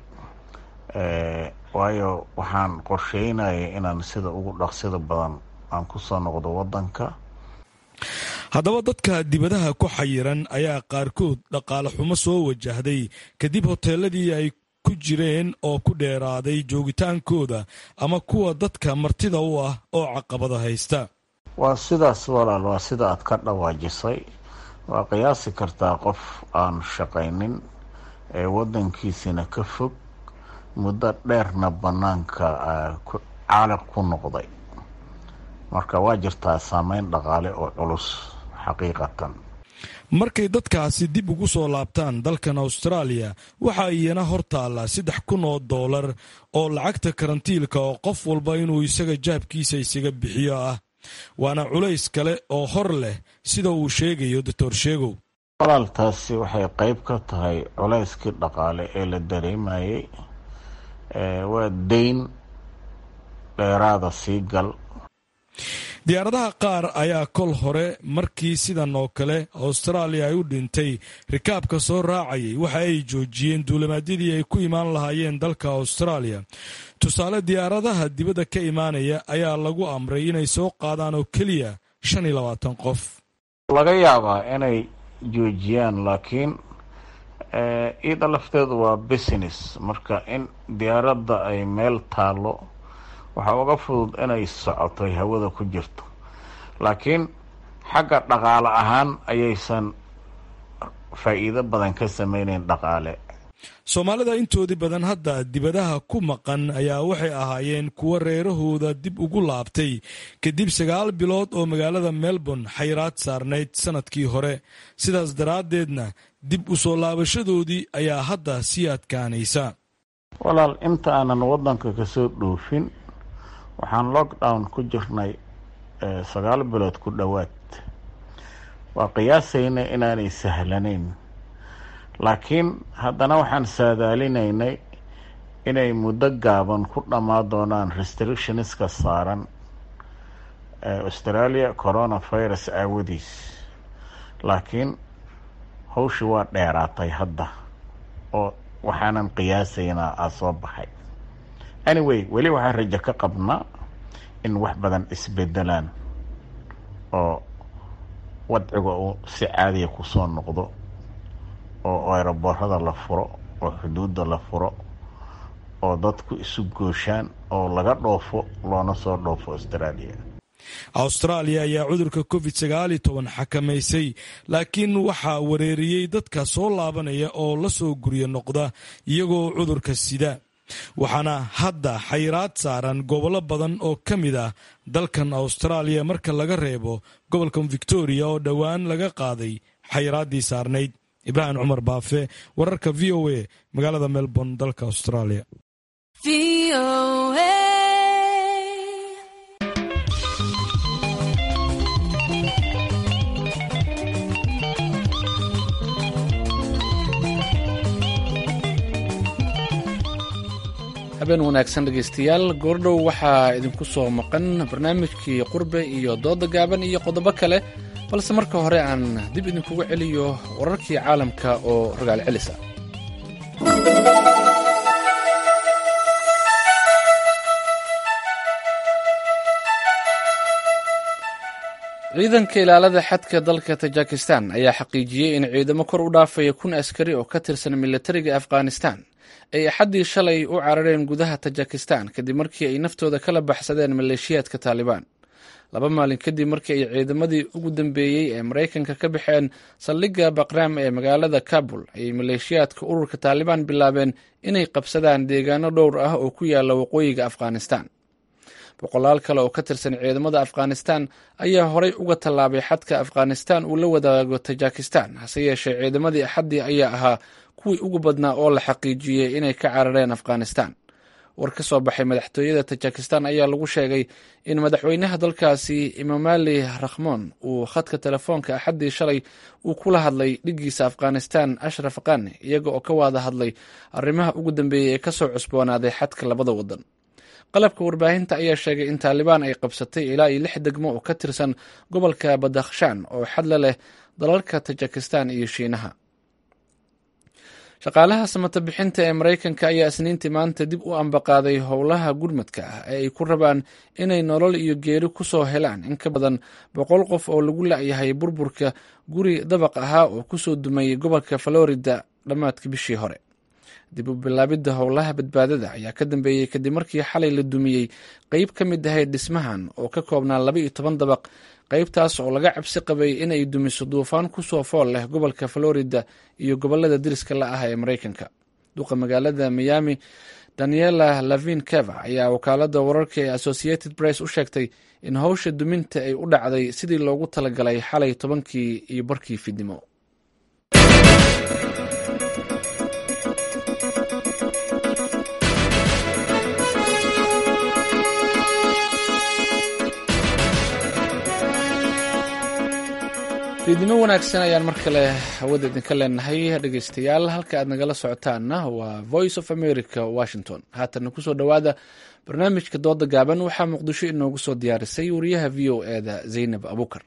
waayo waxaan qorsheynaya inaan sida ugu dhaqsida badan aan ku soo noqdo waddanka haddaba dadka dibadaha ku xayiran ayaa qaarkood dhaqaale xumo soo wajahday kadib hoteeladii ay ku jireen oo ku dheeraaday joogitaankooda ama kuwa dadka martida u ah oo caqabada haysta waa sidaas walaal waa sida aad ka dhawaajisay waa qiyaasi kartaa qof aan shaqaynin ee waddankiisina ka fog muddo dheerna bannaanka caaliq ku noqday marka waa jirtaa saameyn dhaqaale oo culus xaqiiqatan markay dadkaasi dib ugu soo laabtaan dalkan austraaliya waxaa iyana hor taalla saddex kun oo doolar oo lacagta karantiilka oo qof walba inuu isaga jaabkiisa isaga bixiyo ah waana culays kale oo hor leh sida uu sheegayo doctor sheegow walaaltaasi waxay qayb ka tahay culayskii dhaqaale ee la dareemayay waa dayn dheeraada sii gal diyaaradaha qaar ayaa kol hore markii sidan oo kale austraaliya ay u dhintay rikaabka soo raacayay waxa ay joojiyeen duulamaadyadii ay ku imaan lahaayeen dalka austraaliya tusaale diyaaradaha dibadda ka imaanaya ayaa lagu amray inay soo qaadaan oo keliya shan iyo labaatan qof laga yaabaa inay joojiyaan laakiin iyada lafteedu waa business marka in diyaaradda ay meel taallo waxaa uga fudud inay socoto ay hawada ku jirto laakiin xagga dhaqaale ahaan ayaysan faa'iido badan ka sameyneyn dhaqaale soomaalida intoodii badan hadda dibadaha ku maqan ayaa waxay ahaayeen kuwo reerahooda dib ugu laabtay kadib sagaal bilood oo magaalada melbourne xayraad saarnayd sannadkii hore sidaas daraaddeedna dib u soo laabashadoodii ayaa hadda sii adkaanaysa walaal inta aanan waddanka kasoo dhoofin waxaan lockdown ku jirnay sagaal bilood ku dhowaad waa qiyaasayna inaanay sahlanayn laakiin haddana waxaan saadaalinaynay inay muddo gaaban ku dhammaan doonaan restrictionska saaran australia coronavirus aawadiis laakiin hawshii waa dheeraatay hadda oo waxaanan qiyaasaynaa aa soo baxay anyway weli waxaan rajo ka qabnaa in wax badan isbedelaan oo wadciga uu si caadiya kusoo noqdo oo eeraboorada la furo oo xuduudda la furo oo dadku isu gooshaan oo laga dhoofo loona soo dhoofo australia austraaliya ayaa cudurka covid sagaal iyo toban xakamaysay laakiin waxaa wareeriyey dadka soo laabanaya oo la soo guryo noqda iyagoo cudurka sida waxaana hadda xayraad saaran gobollo badan oo ka mid ah dalkan austraaliya marka laga reebo gobolkan victoria oo dhowaan laga qaaday xayraaddii saarnayd ibraahim cumar baafe wararka v o a magaalada melbourne dalka australia habeen wanaagsan dhegaystayaal goordhow waxaa idinku soo maqan barnaamijkii qurbe iyo dooda gaaban iyo qodobo kale balse marka hore aan dib idinkugu celiyo wararkii caalamka oo rogaal celisa ciidanka ilaalada xadka dalka tajikistan ayaa xaqiijiyey in ciidamo kor u dhaafaya kun askari oo ka tirsan militariga afghanistan ay axaddii shalay u carareen gudaha tajikistan kadib markii ay naftooda kala baxsadeen maleeshiyaadka taalibaan laba maalin kadib markii ay ciidamadii ugu dambeeyey ee maraykanka ka baxeen saldhigga baqraam ee magaalada kabul ayay maleeshiyaadka ururka taalibaan bilaabeen inay qabsadaan deegaano dhowr ah oo ku yaala waqooyiga afghanistan boqolaal kale oo ka tirsan ciidamada afghanistan ayaa horay uga tallaabay xadka afghanistan uu la wadaago tajikistan hase yeeshee ciidamadii axaddii ayaa ahaa kuwii ugu badnaa oo la xaqiijiyey inay ka carareen afghanistan war ka soo baxay madaxtooyada tajikistan ayaa lagu sheegay in madaxweynaha dalkaasi imamali rakhmoon uu khadka telefoonka axaddii shalay uu kula hadlay dhiggiisa afghanistan ashraf qani iyaga oo ka wada hadlay arrimaha ugu dambeeyey ee kasoo cusboonaaday xadka labada wadan qalabka warbaahinta ayaa sheegay in taalibaan ay qabsatay ilaa iyo lix degmo oo ka tirsan gobolka badakhshan oo xadla leh dalalka tajikistan iyo shiinaha shaqaalaha samata bixinta ee maraykanka ayaa isniintii maanta dib u ambaqaaday howlaha gurmadka ah ee ay ku rabaan inay nolol iyo geeri ku soo helaan in ka badan boqol qof oo lagu la'yahay burburka guri dabaq ahaa oo kusoo dumay gobolka florida dhammaadka bishii hore dib u bilaabidda howlaha badbaadada ayaa ka dambeeyey kadib markii xalay la dumiyey qeyb ka mid ahayd dhismahan oo ka koobnaa laba iyo toban dabaq qeybtaas oo laga cabsi qabay inay dumiso duufaan kusoo fool leh gobolka florida iyo gobolada deriska la ah ee maraykanka duqa magaalada miami daniela lavin keva ayaa wakaalada wararka ee associated press u sheegtay in howsha duminta ay u dhacday sidii loogu talagalay xalay tobankii iyo barkii fidnimo fiidnimo wanaagsan ayaan mar kale hawada idinka leenahay dhegeystayaal halka aad nagala socotaanna waa voice of america washington haatanna kusoo dhowaada barnaamijka dooda gaaban waxaa muqdisho inoogu soo diyaarisay wariyaha v o e da zaynab abukar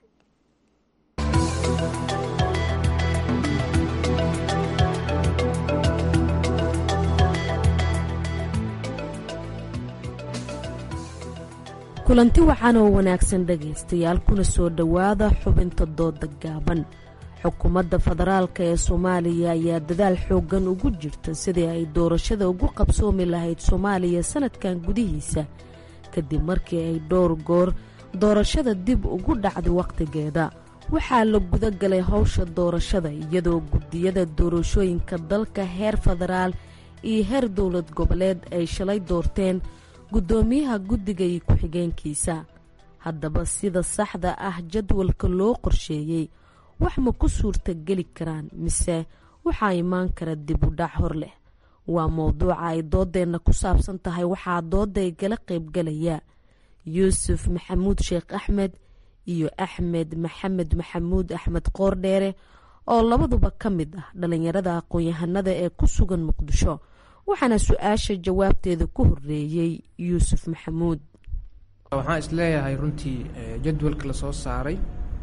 kulanti wacan oo wanaagsan dhegaystayaal kuna soo dhowaada xubinta dooda gaaban xukuumadda federaalk ee soomaaliya ayaa dadaal xooggan ugu jirta sidii ay doorashada ugu qabsoomi lahayd soomaaliya sanadkan gudihiisa kadib markii ay dhowr goor doorashada dib ugu dhacday wakhtigeeda waxaa la guda galay howsha doorashada iyadoo guddiyada doorashooyinka dalka heer federaal iyo heer dowlad goboleed ay shalay doorteen guddoomiyaha guddiga iyo ku-xigeenkiisa haddaba sida saxda ah jadwalka loo qorsheeyey wax ma ku suurtageli karaan mise waxaa imaan kara dib u dhac hor leh waa mowduuca ay doodeenna ku saabsan tahay waxaa dooday gala qaybgalaya yuusuf maxamuud sheekh axmed iyo axmed maxamed maxamuud axmed qoordheere oo labaduba ka mid ah dhalinyarada aqoon-yahanada ee ku sugan muqdisho waxaana su-aasha jawaabteeda ku horeeyey yuusuf maxamuud waxaan isleeyahay runtii jadwalka lasoo saaray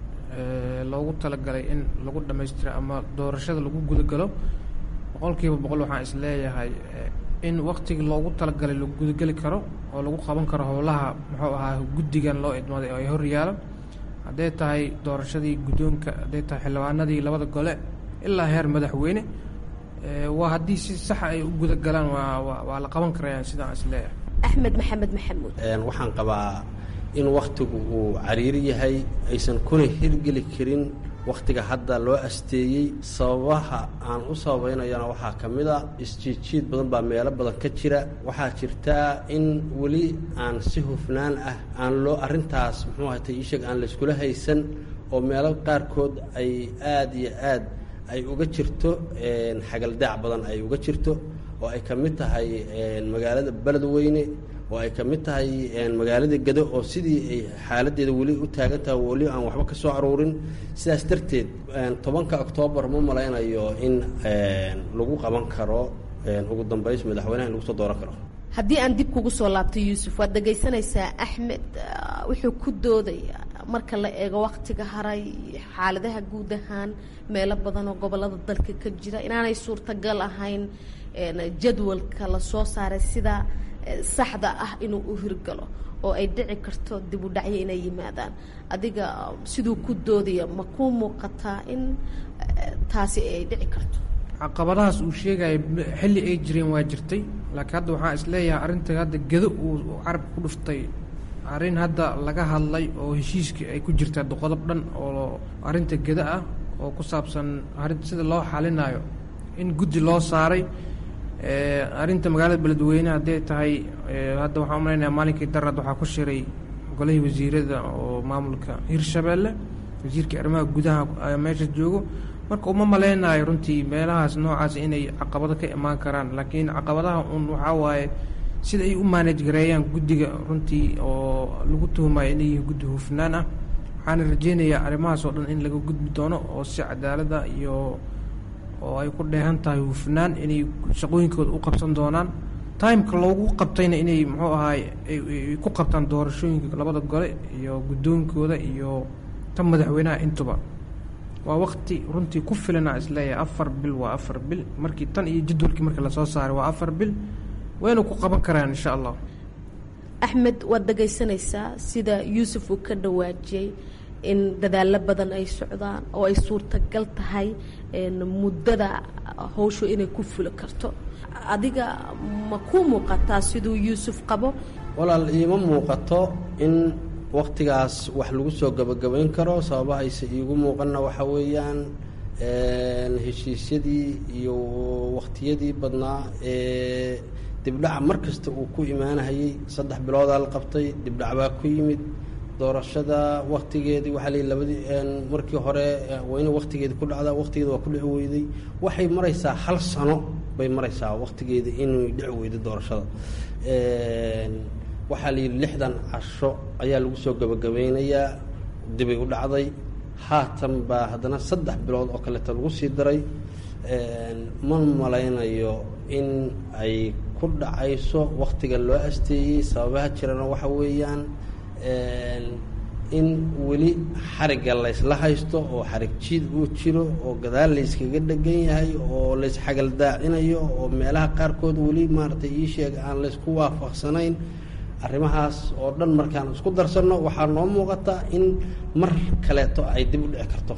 loogu talagalay in lagu dhammaystiro ama doorashada lagu gudagalo boqolkiiba boqol waxaan isleeyahay in waktigii loogu talagalay lagu gudageli karo oo lagu qaban karo howlaha muxuu ahaa guddigan loo idmaday oo ay hor yaalo hadday tahay doorashadii guddoonka hadday tahay xildhibaanadii labada gole ilaa heer madaxweyne waa haddii si saxa ay u gudagalaan waa waa la qaban karayaan sidaan isleeyahay axmed maxamed maxamuud waxaan qabaa in wakhtigu uu cariiri yahay aysan kuna hirgeli karin wakhtiga hadda loo asteeyey sababaha aan u sababaynayana waxaa ka mid a isjiidjiid badan baa meelo badan ka jira waxaa jirtaa in weli aan si hufnaan ah aan loo arrintaas muxuu ahatay iisheeg aan layskula haysan oo meelo qaarkood ay aad iyo aad ay uga jirto xagaldaac badan ay uga jirto oo ay ka mid tahay magaalada beledweyne oo ay ka mid tahay magaalada gado oo sidii ay xaaladeeda weli u taagan tahay weli aan waxba ka soo aruurin sidaas darteed tobanka oktoobar ma malaynayo in lagu qaban karo ugu dambays madaxweynaha in lagu soo dooran karo haddii aan dib kugu soo laabto yuusuf waad dhegaysanaysaa axmed wuxuu ku doodaya marka la eego waktiga haray xaaladaha guud ahaan meelo badan oo gobolada dalka ka jira inaanay suurtagal ahayn jadwalka lasoo saaray sida saxda ah inuu u hirgalo oo ay dhici karto dib u dhacyo inay yimaadaan adiga siduu ku doodaya ma kuu muuqataa in taasi ay dhici karto caqabadahaas uu sheegaya xilli ay jireen waa jirtay laakiin hadda waxaan isleeyahay arrinta hadda gedo uu carabka ku dhuftay arrin hadda laga hadlay oo heshiiskii ay ku jirta qodob dhan oo arrinta geda ah oo ku saabsan arrinta sida loo xalinayo in guddi loo saaray arrinta magaalada beledweyne hadday tahay hadda waxaan umalaynaya maalinkii darad waxaa ku shiray golihii wasiirada oo maamulka hirshabeelle wasiirkii arrimaha gudaha meesha joogo marka uma maleynayo runtii meelahaas noocaas inay caqabado ka imaan karaan laakiin caqabadaha un waxaa waaye sida ay u maanaj gareeyaan guddiga runtii oo lagu tuhumayo inay yihiin guddi hufnaan ah waxaana rajeynayaa arrimahaas oo dhan in laga gudbi doono oo si cadaalada iyo oo ay ku dheehan tahay hufnaan inay shaqooyinkooda u qabsan doonaan timeka loogu qabtayna inay muxuu ahaay ay ku qabtaan doorashooyinka labada gole iyo guddoonkooda iyo tan madaxweynaha intuba waa wakti runtii ku filana isleeyahay afar bil waa afar bil markii tan iyo jadwalkii markii lasoo saaray waa afar bil wayna ku qaban karaan insha allah axmed waad dhegaysanaysaa sida yuusuf uu ka dhawaajiyey in dadaalo badan ay socdaan oo ay suurtagal tahay muddada howshu inay ku fuli karto adiga ma kuu muuqataa siduu yuusuf qabo walaal iima muuqato in waktigaas wax lagu soo gabagabayn karo sababa ayse iigu muuqanna waxa weeyaan heshiisyadii iyo waktiyadii badnaa ee dibdhaca mar kasta uu ku imaanahayey saddex biloodaa la qabtay dibdhac baa ku yimid doorashada waktigeedii waxaa lii labadii markii hore waa ina waktigeedi ku dhacdaa waktigeeda waa ku dhici weyday waxay maraysaa hal sano bay maraysaa waktigeeda inay dhici weyday doorashada waxaa layidhi lixdan casho ayaa lagu soo gabagabeynayaa dibay u dhacday haatan baa haddana saddex bilood oo kaleeta lagu sii daray ma malaynayo in ay ku dhacayso waktiga loo asteeyey sababaha jirana waxa weeyaan in weli xarigga laysla haysto oo xarig jiid uu jiro oo gadaal layskaga dhegan yahay oo laysxagaldaacinayo oo meelaha qaarkood weli maaragtay ii sheeg aan laysku waafaqsanayn arrimahaas oo dhan markaan isku darsanno waxaa noo muuqata in mar kaleeto ay dib u dhici karto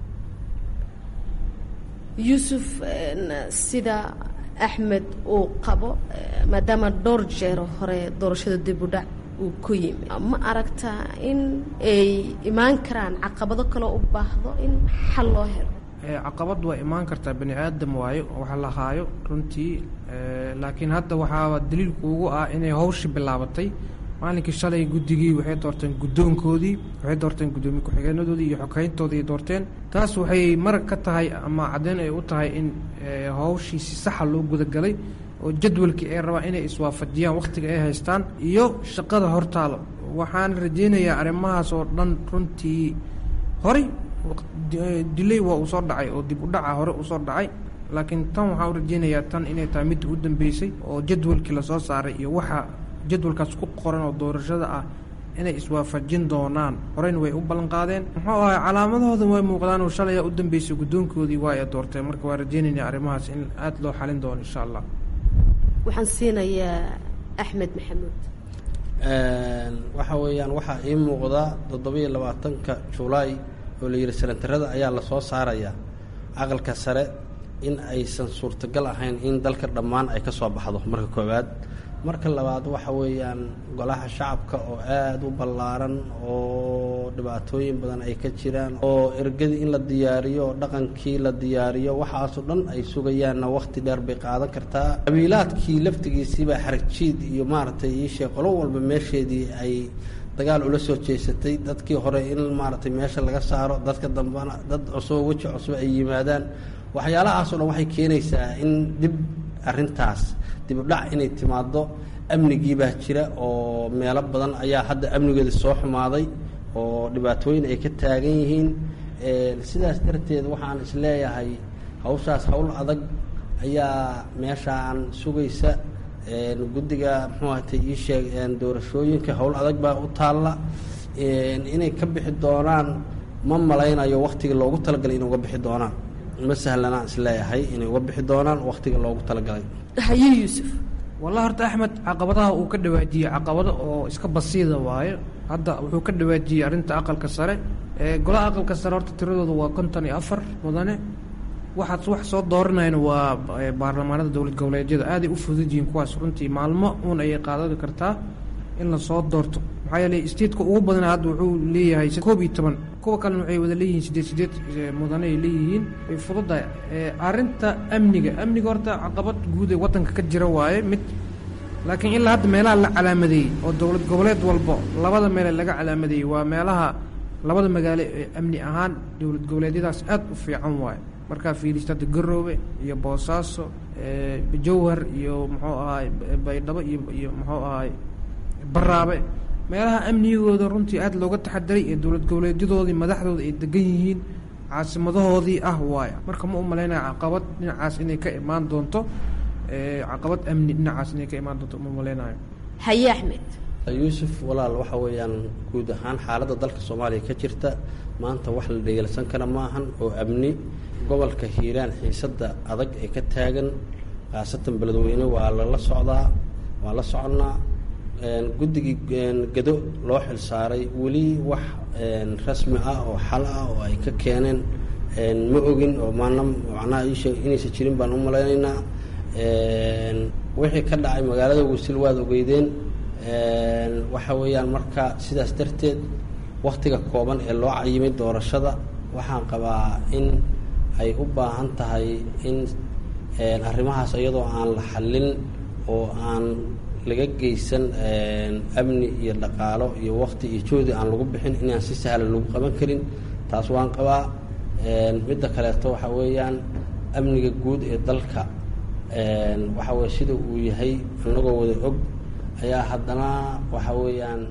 yuusuf sida axmed uu qabo maadaama dhowr jeero hore doorashada dib u dhac uu ku yimi ma aragtaa in ay imaan karaan caqabado kaloo u baahdo in xal loo helo caqabad waa imaan kartaa bani aadam waayo waxa la haayo runtii laakiin hadda waxaaba daliilku ugu ah inay hawshi bilaabatay maalinkii shalay guddigii waxay doorteen guddoonkoodii waxay doorteen guddoomiye ku-xigeenadoodii iyo xogeyntoodii doorteen taas waxay marag ka tahay ama caddeyn ay u tahay in hawshii si saxa loo gudagalay oo jadwalkii ay rabaan inay iswaafajiyaan wakhtiga ay haystaan iyo shaqada hortaalo waxaan rajaynayaa arrimahaas oo dhan runtii horey dilay waa uu soo dhacay oo dib u dhaca hore uu soo dhacay laakiin tan waxaan u rajaynayaa tan inay tahay midda u dambeysay oo jadwalkii lasoo saaray iyo waxa jadwalkaas ku qoran oo doorashada ah inay iswaafajin doonaan horeyna way u ballanqaadeen muxuu ahay calaamadahooda way muuqdaan oo shalaya u dambeysay guddoonkoodii waa ay doorteen marka waa rajaynaynaa arrimahaas in aada loo xalin doono insha allah waxaan siinayaa axmed maxamuud waxa weeyaan waxaa ii muuqda toddobiyo labaatanka julaay oo la yidhi senatarada ayaa lasoo saarayaa aqalka sare in aysan suurtagal ahayn in dalka dhammaan ay ka soo baxdo marka koowaad marka labaad waxa weeyaan golaha shacabka oo aada u ballaaran oo dhibaatooyin badan ay ka jiraan oo ergadii in la diyaariyo oo dhaqankii la diyaariyo waxaasoo dhan ay sugayaanna wakhti dheer bay qaadan kartaa qabiilaadkii laftigiisiibaa xaragjiid iyo maaragtay iishee qolo walba meesheedii ay dagaal ula soo jeesatay dadkii hore in maaragtay meesha laga saaro dadka dambena dad cusub weji cusub ay yimaadaan waxyaalahaasoo dhan waxay keenaysaa in dib arrintaas dibudhac inay timaado amnigii baa jira oo meelo badan ayaa hadda amnigeeda soo xumaaday oo dhibaatooyin ay ka taagan yihiin sidaas darteed waxaan isleeyahay hawshaas hawl adag ayaa meeshaan sugaysa guddiga muxuu ahatay ii sheeg doorashooyinka howl adag baa u taalla inay ka bixi doonaan ma malaynayo waktiga loogu talagalay inay uga bixi doonaan ma sahlanaan isleeyahay inay uga bixi doonaan waktiga loogu talagalay haye yuusuf wallahi horta axmed caqabadaha uu ka dhawaajiyey caqabado oo iska basiida waayo hadda wuxuu ka dhawaajiyey arrinta aqalka sare golaha aqalka sare horta tiradooda waa konton iyo afar mudane waxaad wax soo dooranayna waa baarlamaanada dowlad goboleedyada aaday u fudud yihiin kuwaas runtii maalmo uun ayay qaadadi kartaa in lasoo doorto maxaa yeeley statetka ugu badana hadda wuxuu leeyahay koob iyo toban kuwa kalena waxay wada leeyihiin sideed sideed mudane ay leeyihiin way fududahay arrinta amniga amniga horta caqabad guud ee waddanka ka jira waaye mid laakiin ilaa hadda meelaha la calaamadeeyey oo dowlad goboleed walbo labada meele laga calaamadeeyey waa meelaha labada magaalo ee amni ahaan dowlad goboleedyadaas aada u fiican waaye markaa fiilista hadda garoobe iyo boosaaso jawhar iyo muxuu ahaay baydhabo iyo iyo muxuu ahaay baraabe meelaha amnigooda runtii aada looga taxadiray ee dowlad goboleedyadoodii madaxdooda ay degan yihiin caasimadahoodii ah waaya marka ma u malaynaya caqabad dhinacaas inay ka imaan doonto caqabad amni dhinacaas inay ka imaan doonto uma malaynayo haye axmed yuusuf walaal waxa weeyaan guud ahaan xaaladda dalka soomaaliya ka jirta maanta wax la dhegeelsan kara ma ahan oo amni gobolka hiiraan xiisadda adag ee ka taagan khaasatan beledweyne waa lala socdaa waa la soconnaa guddigii gado loo xil saaray weli wax rasmi ah oo xal ah oo ay ka keeneen ma ogin oo maana macnaha iisheeg inaysan jirin baan u malaynaynaa wixii ka dhacay magaalada wasil waad ogeydeen waxa weeyaan marka sidaas darteed waktiga kooban ee loo cayimay doorashada waxaan qabaa in ay u baahan tahay in arrimahaas iyadoo aan la xallin oo aan laga geysan amni iyo dhaqaalo iyo wakti iyo joodi aan lagu bixin inaan si sahlan lagu qaban karin taas waan qabaa midda kaleeto waxa weeyaan amniga guud ee dalka waxa weye sida uu yahay anagoo wada og ayaa haddana waxa weeyaan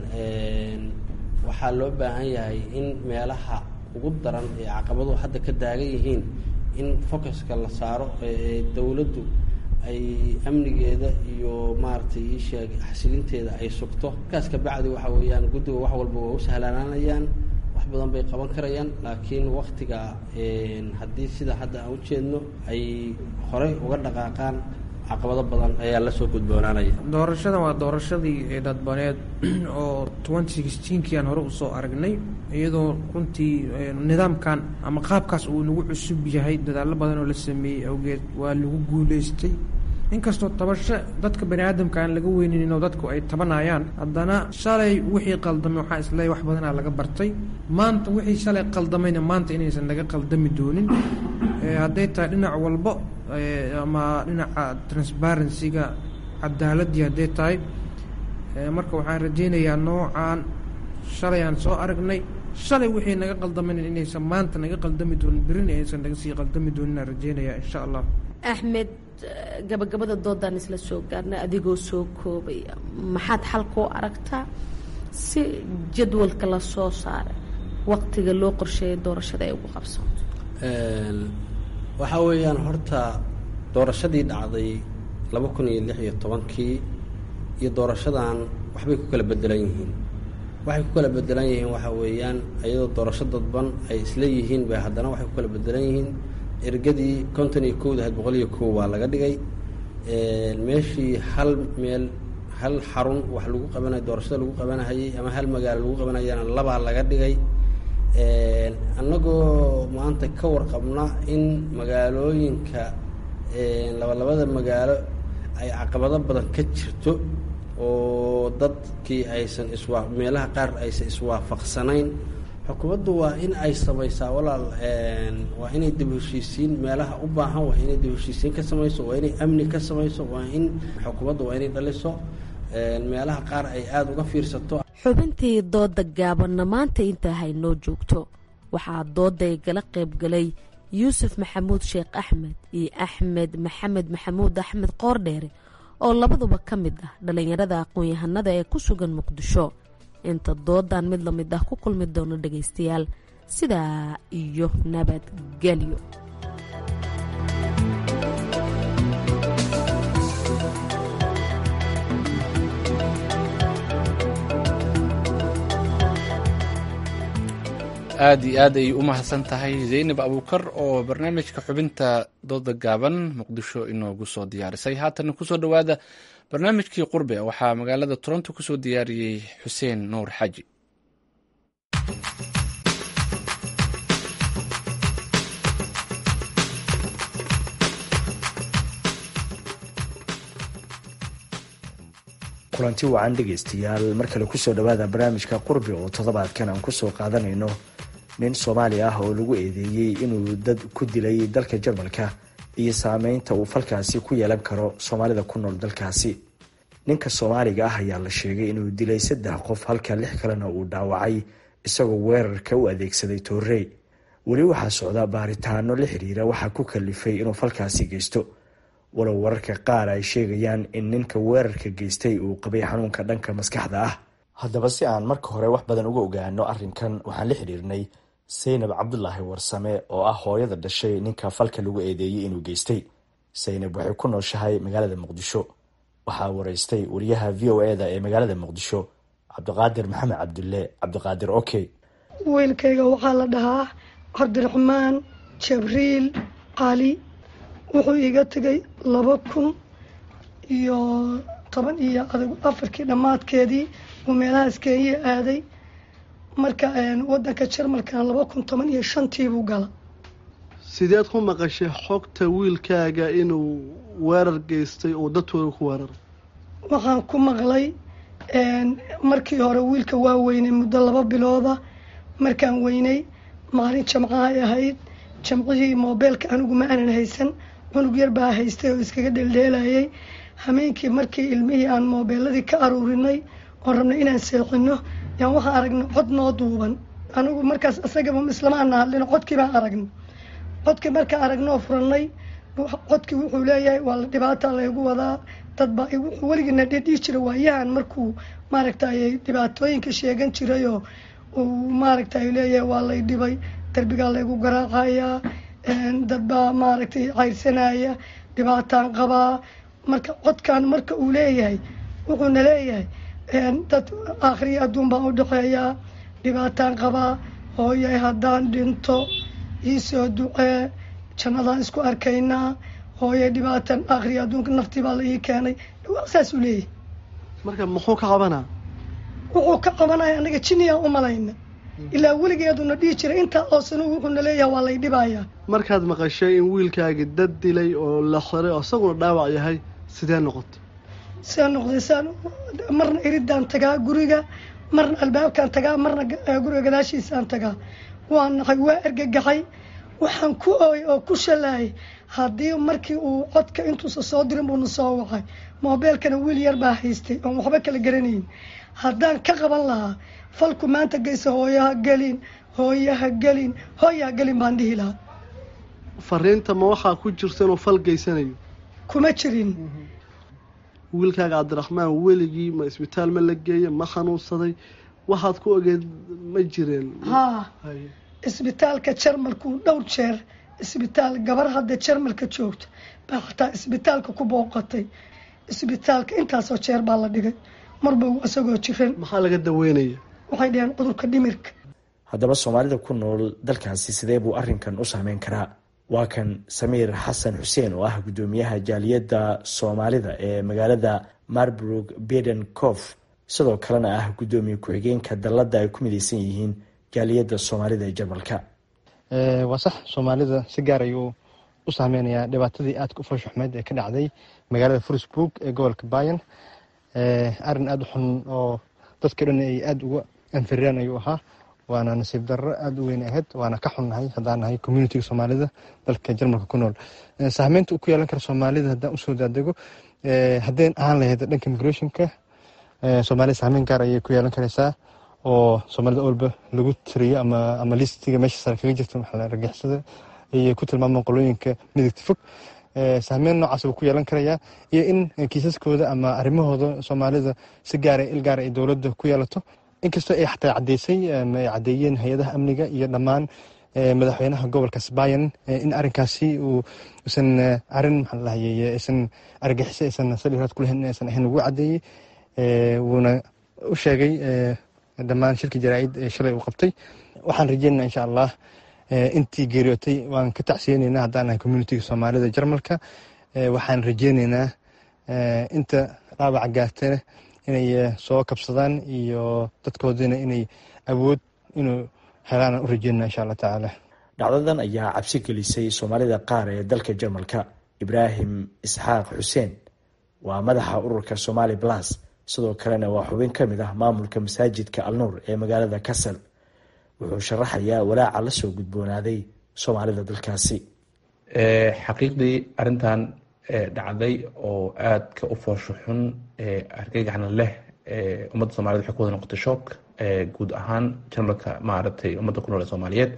waxaa loo baahan yahay in meelaha ugu daran ee caqabadu hadda ka daagan yihiin in focuska la saaro ee dowladdu ay amnigeeda iyo maaragtay iisheeg xasilinteeda ay sugto markaas kabacdi waxa weeyaan guddiga wax walba waa u sahlanaanayaan wax badan bay qaban karayaan laakiin waktiga haddii sida hadda aan ujeedno ay horey uga dhaqaaqaan caqabado badan ayaa lasoo gudboonaanaya doorashadan waa doorashadii dadbaneed oo twenty sixteenkii aan hore usoo aragnay iyadoo runtii nidaamkan ama qaabkaas uu nagu cusub yahay dadaallo badan oo la sameeyey awgeed waa lagu guuleystay inkastoo tabasho dadka bani aadamka aan laga weynin oo dadku ay tabanayaan haddana shalay wixii qaldamay waxaa isleeyahy wax badanaa laga bartay maanta wixii shalay qaldamayna maanta inaysan laga qaldami doonin hadday tahay dhinac walbo ama dhinaca transparency-ga cadaaladii hadday tahay marka waxaan rajaynayaa noocan shalay aan soo aragnay shalay wixii naga qaldamayna inaysan maanta naga qaldami doonin berina aysan naga sii qaldami doonin aan rajaynayaa insha allah axmed gabagabada doodaan isla soo gaarnay adigoo soo koobaya maxaad xalkoo aragtaa si jadwalka la soo saaray waqtiga loo qorsheeyay doorashada ay ugu qabsanto waxaa weeyaan horta doorashadii dhacday laba kun iyo lix iyo tobankii iyo doorashadan waxbay ku kala bedelan yihiin waxay ku kala bedelan yihiin waxaa weeyaan iyadoo doorasho dadban ay isla yihiin bay haddana waxay ku kala bedelan yihiin ergadii konton iyo kowda ahayd boqol iyo kow waa laga dhigay meeshii hal meel hal xarun wax lagu qabanayo doorashada lagu qabanahayay ama hal magaalo lagu qabanayana labaa laga dhigay annagoo maanta ka warqabna in magaalooyinka labalabada magaalo ay caqabado badan ka jirto oo dadkii aysan iswaa meelaha qaar aysan iswaafaqsanayn xukuumaddu waa in ay samaysaa walaal waa inay dib heshiisiin meelaha u baahan waa inay dib heshiisiin ka samayso waa inay amni ka samayso waa in xukuumaddu waa inay dhaliso meelaha qaar ay aada uga fiirsato xubintii dooda gaabanna maanta intaa haynoo joogto waxaa dooday gala qaybgalay yuusuf maxamuud sheekh axmed iyo axmed maxamed maxamuud axmed qoordheere oo labaduba ka mid ah dhallinyarada aqoon-yahanada ee ku sugan muqdisho inta doodan mid la mid ah ku kulmi doono dhagaystayaal sidaa iyo nabadgelyo aada iyo aad ayay u mahadsan tahay zaynab abuukar oo barnaamijka xubinta dooda gaaban muqdisho inoogu soo diyaarisay haatan kusoo dhowaada barnaamijkii qurbe waxaa magaalada toronto kusoo diyaariyey xuseen nuur xaji kulanti wacan dhegaystayaal mar kale kusoo dhowaada barnaamijka qurbi oo toddobaadkan aan kusoo qaadanayno nin soomaali ah oo lagu eedeeyey inuu dad ku dilay dalka jarmalka iyo saameynta uu falkaasi ku yeelan karo soomaalida ku nool dalkaasi ninka soomaaliga ah ayaa la sheegay inuu dilay saddex qof halka lix kalena uu dhaawacay isagoo weerarka u adeegsaday toorey weli waxaa socda baaritaano la xiriira waxaa ku kalifay inuu falkaasi geysto walow wararka qaar ay sheegayaan in ninka weerarka geystay uu qabay xanuunka dhanka maskaxda ah haddaba si aan marka hore wax badan uga ogaano arrinkan waxaan la xidhiirnay saynab cabdulaahi warsame oo ah hooyada dhashay ninka falka lagu eedeeyey inuu geystay saynab waxay ku nooshahay magaalada muqdisho waxaa waraystay wariyaha v o eda ee magaalada muqdisho cabdiqaadir maxamed cabdulle cabdiqaadir okey wiilkayga waxaa la dhahaa cabdiraxmaan jabriil cali wuxuu iiga tegay laba kun iyo toban iyo adag afarkii dhammaadkeedii uu meelahaas kenya aaday marka wadanka jarmalkana laba kun toban iyo shantiibuu gala sideed ku maqashay xogta wiilkaaga inuu weerar geystay oo dadtooda ku weeraray waxaan ku maqlay markii hore wiilka waa weynay muddo laba bilooda markaan weynay maalin jamca ay ahayd jamcihii moobeelka anigu ma aanan haysan cunug yar baa haystay oo iskaga dheeldheelayay hameenkii markii ilmihii aan moobeeladii ka aruurinay oon rabnay inaan seexino yaan waxaan aragnay cod noo duuban anigu markaas isagaba islama ana hadlin codkii baan aragnay codkii markaan aragnoo furannay codkii wuxuu leeyahay waa la dhibaata laygu wadaa dadba wuxuu weligiina dhedhii jira waayahan markuu maaragtay dhibaatooyinka sheegan jirayoo uu maaragtay leeyahay waa lay dhibay darbigaa laygu garaacayaa dad baa maaragtay cayrsanaya dhibaataan qabaa marka codkan marka uu leeyahay wuxuuna leeyahay dad akhriya adduun baan u dhexeeyaa dhibaataan qabaa hooyay haddaan dhinto iisoo ducee jannadaan isku arkaynaa hooyay dhibaatan akhriya adduunka naftii baa la ii keenay saasuu leeyahay marka muxuu ka qabanaa wuxuu ka qabanaya anaga jiniyaan u malayna ilaa weligeeduna dhihi jiray intaa oosanu wuxuuna leeyahay waa lay dhibayaa markaad maqashay in wiilkaagi dad dilay oo la xiray oo isaguna dhaawac yahay sidee noqoto sidee noqday saan marna iridaan tagaa guriga marna albaabkaan tagaa marna guriga gadaashiisaan tagaa waa naqay waa ergagaxay waxaan ku ooy oo ku shalaayay haddii markii uu codka intuusa soo dirin buuna soo wacay moobeelkana wiil yar baa haystay oon waxba kala garanayn haddaan ka qaban lahaa falku maanta geysa hooyaha gelin hooyaha gelin hooyaha gelin baan dhihi lahaa fariinta ma waxaa ku jirta inuu fal geysanayo kuma jirin wiilkaaga cabdiraxmaan weligii ma isbitaal ma la geeye ma xanuunsaday waxaad ku ogeed ma jireen haa isbitaalka jarmalku dhowr jeer isbitaal gabar hadda jarmalka joogto baa xataa isbitaalka ku booqatay isbitaalka intaasoo jeer baa la dhigay marba isagoo jiran maxaa laga daweynaya waxay dhaheen cudurka dhimirka haddaba soomaalida ku nool dalkaasi sidee buu arrinkan u saameyn karaa waa kan samiir xasan xuseen oo ah guddoomiyaha jaaliyadda soomaalida ee magaalada marburg beden cof sidoo kalena ah guddoomiye ku-xigeenka dalladda ay ku mideysan yihiin jaaliyadda soomaalida ee jarmalka waa sax soomaalida si gaar ayuu u saameynayaa dhibaatadii aadka u fooshuxmeed ee ka dhacday magaalada fursburg ee gobolka bayan arin aada u xun oo dadka dhan ay aada uga anfireen ayuu ahaa waana nasiib darro aada u weyn ahayd waana ka xunnahay haddaan nahay communitiga soomaalida dalka jarmalka ku nool saameynta uu ku yeelan kara soomaalida haddaan usoo daadego haddayn ahaan lahayd dhanka migrationka soomaalida saameyn gaar ayay ku yeelan karaysaa oo soomaalida olba lagu tiriyo ama ama listiga meesha sare kaga jirta maxaa argixisada ayay ku tilmaamaan qolooyinka midigta fog saameyn noocaas buu ku yeelan karayaa iyo in kiisaskooda ama arrimahooda soomaalida si gaara il gaara ay dowladda ku yeelato inkastoo ay xataa cadeysay ay cadeeyeen hay-adaha amniga iyo dhammaan madaxweynaha gobolka sbayan in arrinkaasi uu isan arrin maxaa lahayey isan argaxiso aysan saldhiraad ku lahayn aysan ahayn ugu cadeeyey wuuna u sheegay dhammaan shirkii jaraa-id ee shalay uu qabtay waxaan rajeynana insha allah intii geeriyootay waan ka tacsiyeyneynaa haddaan nahay communitiga soomaalida jarmalka waxaan rajeyneynaa inta dhaawaca gaartana inay soo kabsadaan iyo dadkoodina inay awood inuu helaan u rajeynana insha allah tacaala dhacdadan ayaa cabsi gelisay soomaalida qaar ee dalka jarmalka ibraahim isxaaq xuseen waa madaxa ururka somali blas sidoo kalena waa xubin ka mid ah maamulka masaajidka alnuur ee magaalada kasal wuxuu sharaxayaa walaaca la soo gudboonaaday soomaalida dalkaasi xaqiiqdii arintan dhacday oo aadka u foosho xun argagaxna leh ummadda somaliyed waxay ku wada noqotay shook guud ahaan jarmalka maaragtay ummadda ku nool ee soomaaliyeed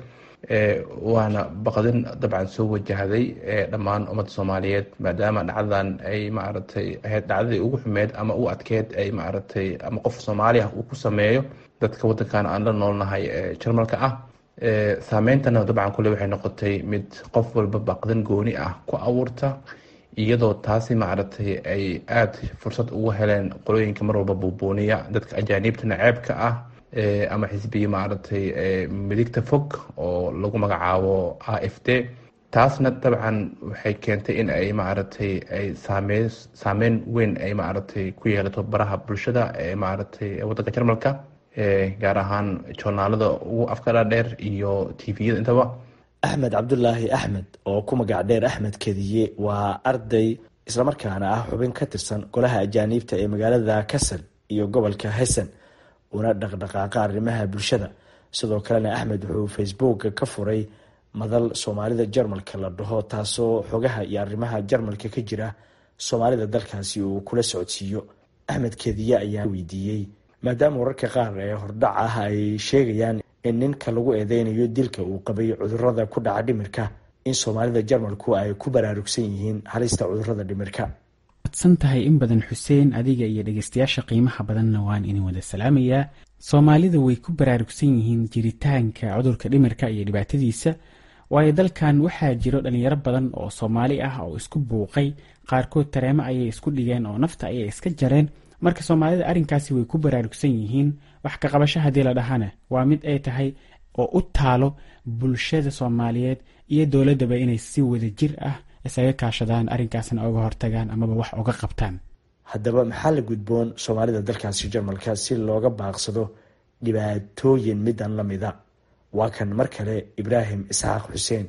waana baqdin dabcan soo wajahday dhammaan ummadda soomaaliyeed maadaama dhacdadan ay maaragtay ahayd dhacdadii ugu xumeed ama u adkeed ay maaragtay ama qof soomaali ah uu ku sameeyo dadka waddankan aan la noolnahay ee jarmalka ah saameyntana dabcan kule waxay noqotay mid qof walba baqdin gooni ah ku abuurta iyadoo taasi maaragtay ay aada fursad ugu heleen qolooyinka mar walba buubuuniya dadka ajaaniibta naceebka ah ama xisbiya maaragtay midigta fog oo lagu magacaabo a f d taasna dabcan waxay keentay in ay maaragtay ay saame saameyn weyn ay maaragtay ku yeelato baraha bulshada ee maaragtay waddanka jarmalka gaar ahaan joornaalada ugu afkala dheer iyo tviyada intaba axmed cabdulaahi axmed oo ku magac dheer axmed kediye waa arday islamarkaana ah xubin ka tirsan golaha ajaaniibta ee magaalada kasal iyo gobolka hessen una dhaqdhaqaaqa arrimaha bulshada sidoo kalena axmed wuxuu facebooka ka furay madal soomaalida jarmalka la dhaho taasoo xogaha iyo arrimaha jarmalka ka jira soomaalida dalkaasi uu kula socodsiiyo axmed kediye ayaa weydiiyey maadaama wararka qaar ee hordhac ah ay sheegayaan in ninka lagu eedeynayo dilka uu qabay cudurada ku dhaca dhimirka in soomaalida jarmalku ay ku baraarugsan yihiin halista cudurada dhimirka adsan tahay in badan xuseen adiga iyo dhegeystayaasha qiimaha badanna waan idin wada salaamayaa soomaalida way ku baraarugsan yihiin jiritaanka cudurka dhimirka iyo dhibaatadiisa waayo dalkan waxaa jiro dhalinyaro badan oo soomaali ah oo isku buuqay qaarkood tareemo ayay isku dhigeen oo nafta ayay iska jareen marka soomaalida arrinkaasi way ku baraarugsan yihiin wax ka qabasho haddii la dhahana waa mid ay tahay oo u taalo bulshada soomaaliyeed iyo dowladdaba inay si wada jir ah isaga kaashadaan arrinkaasna uga hortagaan amaba wax uga qabtaan haddaba maxaa la gudboon soomaalida dalkaasi jarmalka si looga baaqsado dhibaatooyin midan la mida waa kan mar kale ibraahim isxaaq xuseen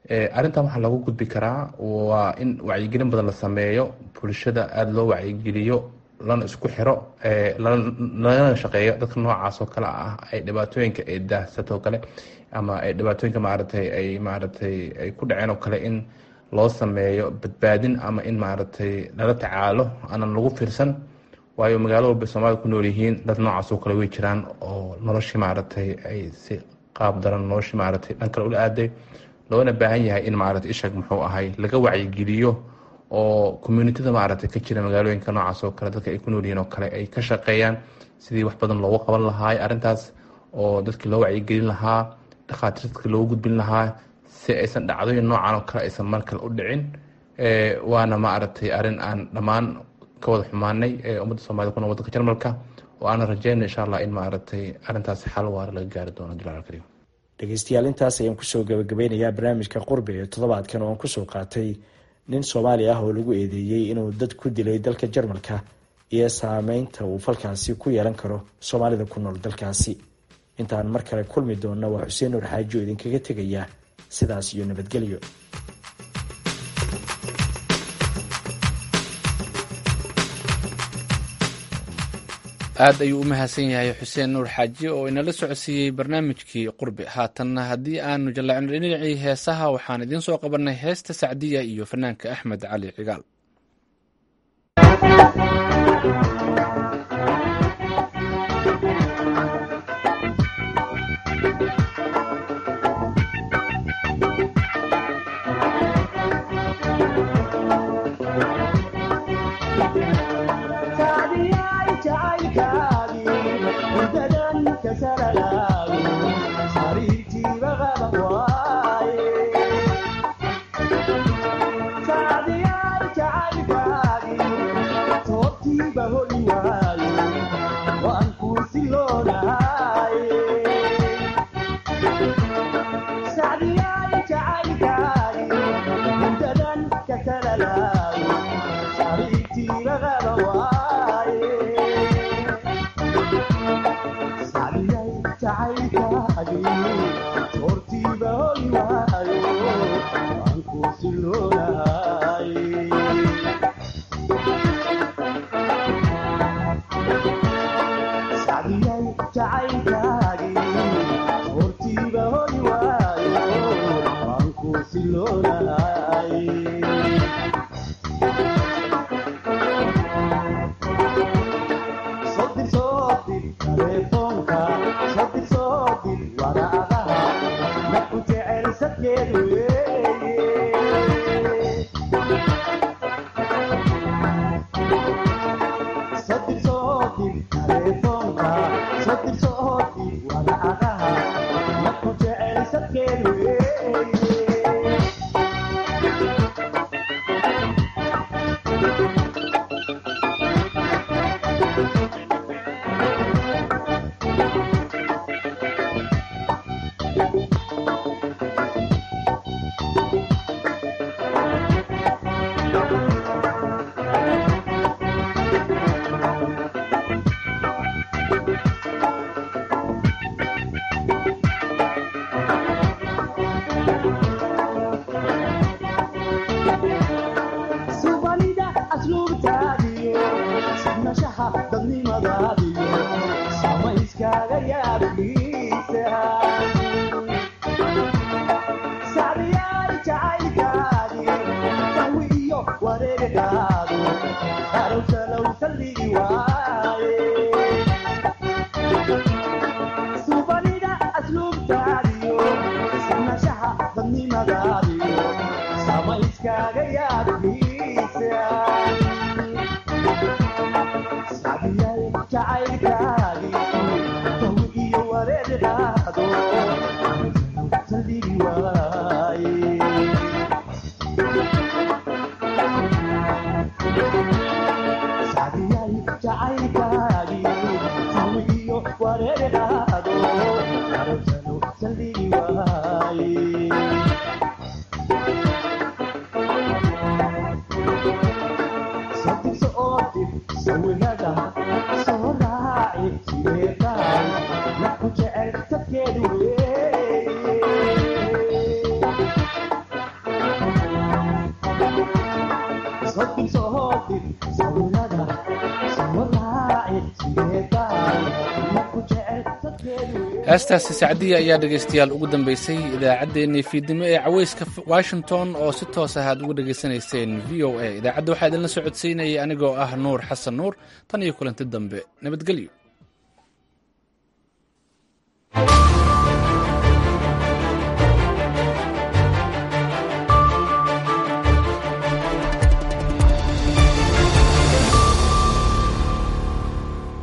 arrintan waxaa lagu gudbi karaa waa in wacyigelin badan la sameeyo bulshada aada loo wacyigeliyo lana isku xiro lagana shaqeeyo dadka noocaas oo kale ah ay dhibaatooyinka ay daahsatoo kale ama ay dhibaatooyinka maaragtay ay maaragtay ay ku dhaceen oo kale in loo sameeyo badbaadin ama in maaragtay lala tacaalo aanan lagu fiirsan waayo magaalo walba soomaalida ku nool yihiin dad noocaas oo kale way jiraan oo noloshii maaragtay ay si qaab daran noloshii maaragtay dhan kale ula aaday loona baahan yahay in maaragtay ishag muxuu ahay laga wacyigeliyo oo communityda maaragtay ka jira magaalooyinka noocaas oo kale dadka ay ku nool yihiin oo kale ay ka shaqeeyaan sidii wax badan loogu qaban lahaa arrintaas oo dadkii loo wacyigelin lahaa dhakhaatiirtadka loogu gudbin lahaa si aysan dhacdooyin noocan oo kale aysan mar kale u dhicin waana maaragtay arrin aan dhammaan ka wada xumaanay ummadda soomaalida kuna wadanka jarmalka oo aana rajeyna insha allah in maaragtay arrintaas xal waara laga gaari doono jalaal alkariim dhegeystayaal intaas ayaan kusoo gabagabeynayaa barnaamijka qurbi ee toddobaadkan oo aan kusoo qaatay nin soomaali ah oo lagu eedeeyey inuu dad ku dilay dalka jarmalka iyo saameynta uu falkaasi ku yeelan karo soomaalida ku nool dalkaasi intaan mar kale kulmi doonna waa xuseen nuur xaaji oo idinkaga tegaya sidaas iyo nabadgelyo aad ayuu u mahadsan yahay xuseen nuur xaaji oo inala socodsiiyey barnaamijkii qurbi haatanna haddii aanu jallacno dhinacii heesaha waxaan idiin soo qabannay heesta sacdiya iyo fanaanka axmed cali cigaal heestaasi sacdiya ayaa dhegaystayaal ugu dambeysay idaacaddeenii fiidnimo ee caweyska washington oo si toos ah aad uga dhegaysanayseen v o a idaacadda waxaa idinla socodsiinayay anigoo ah nuur xasan nuur tan iyo kulanti dambe nabadgelyo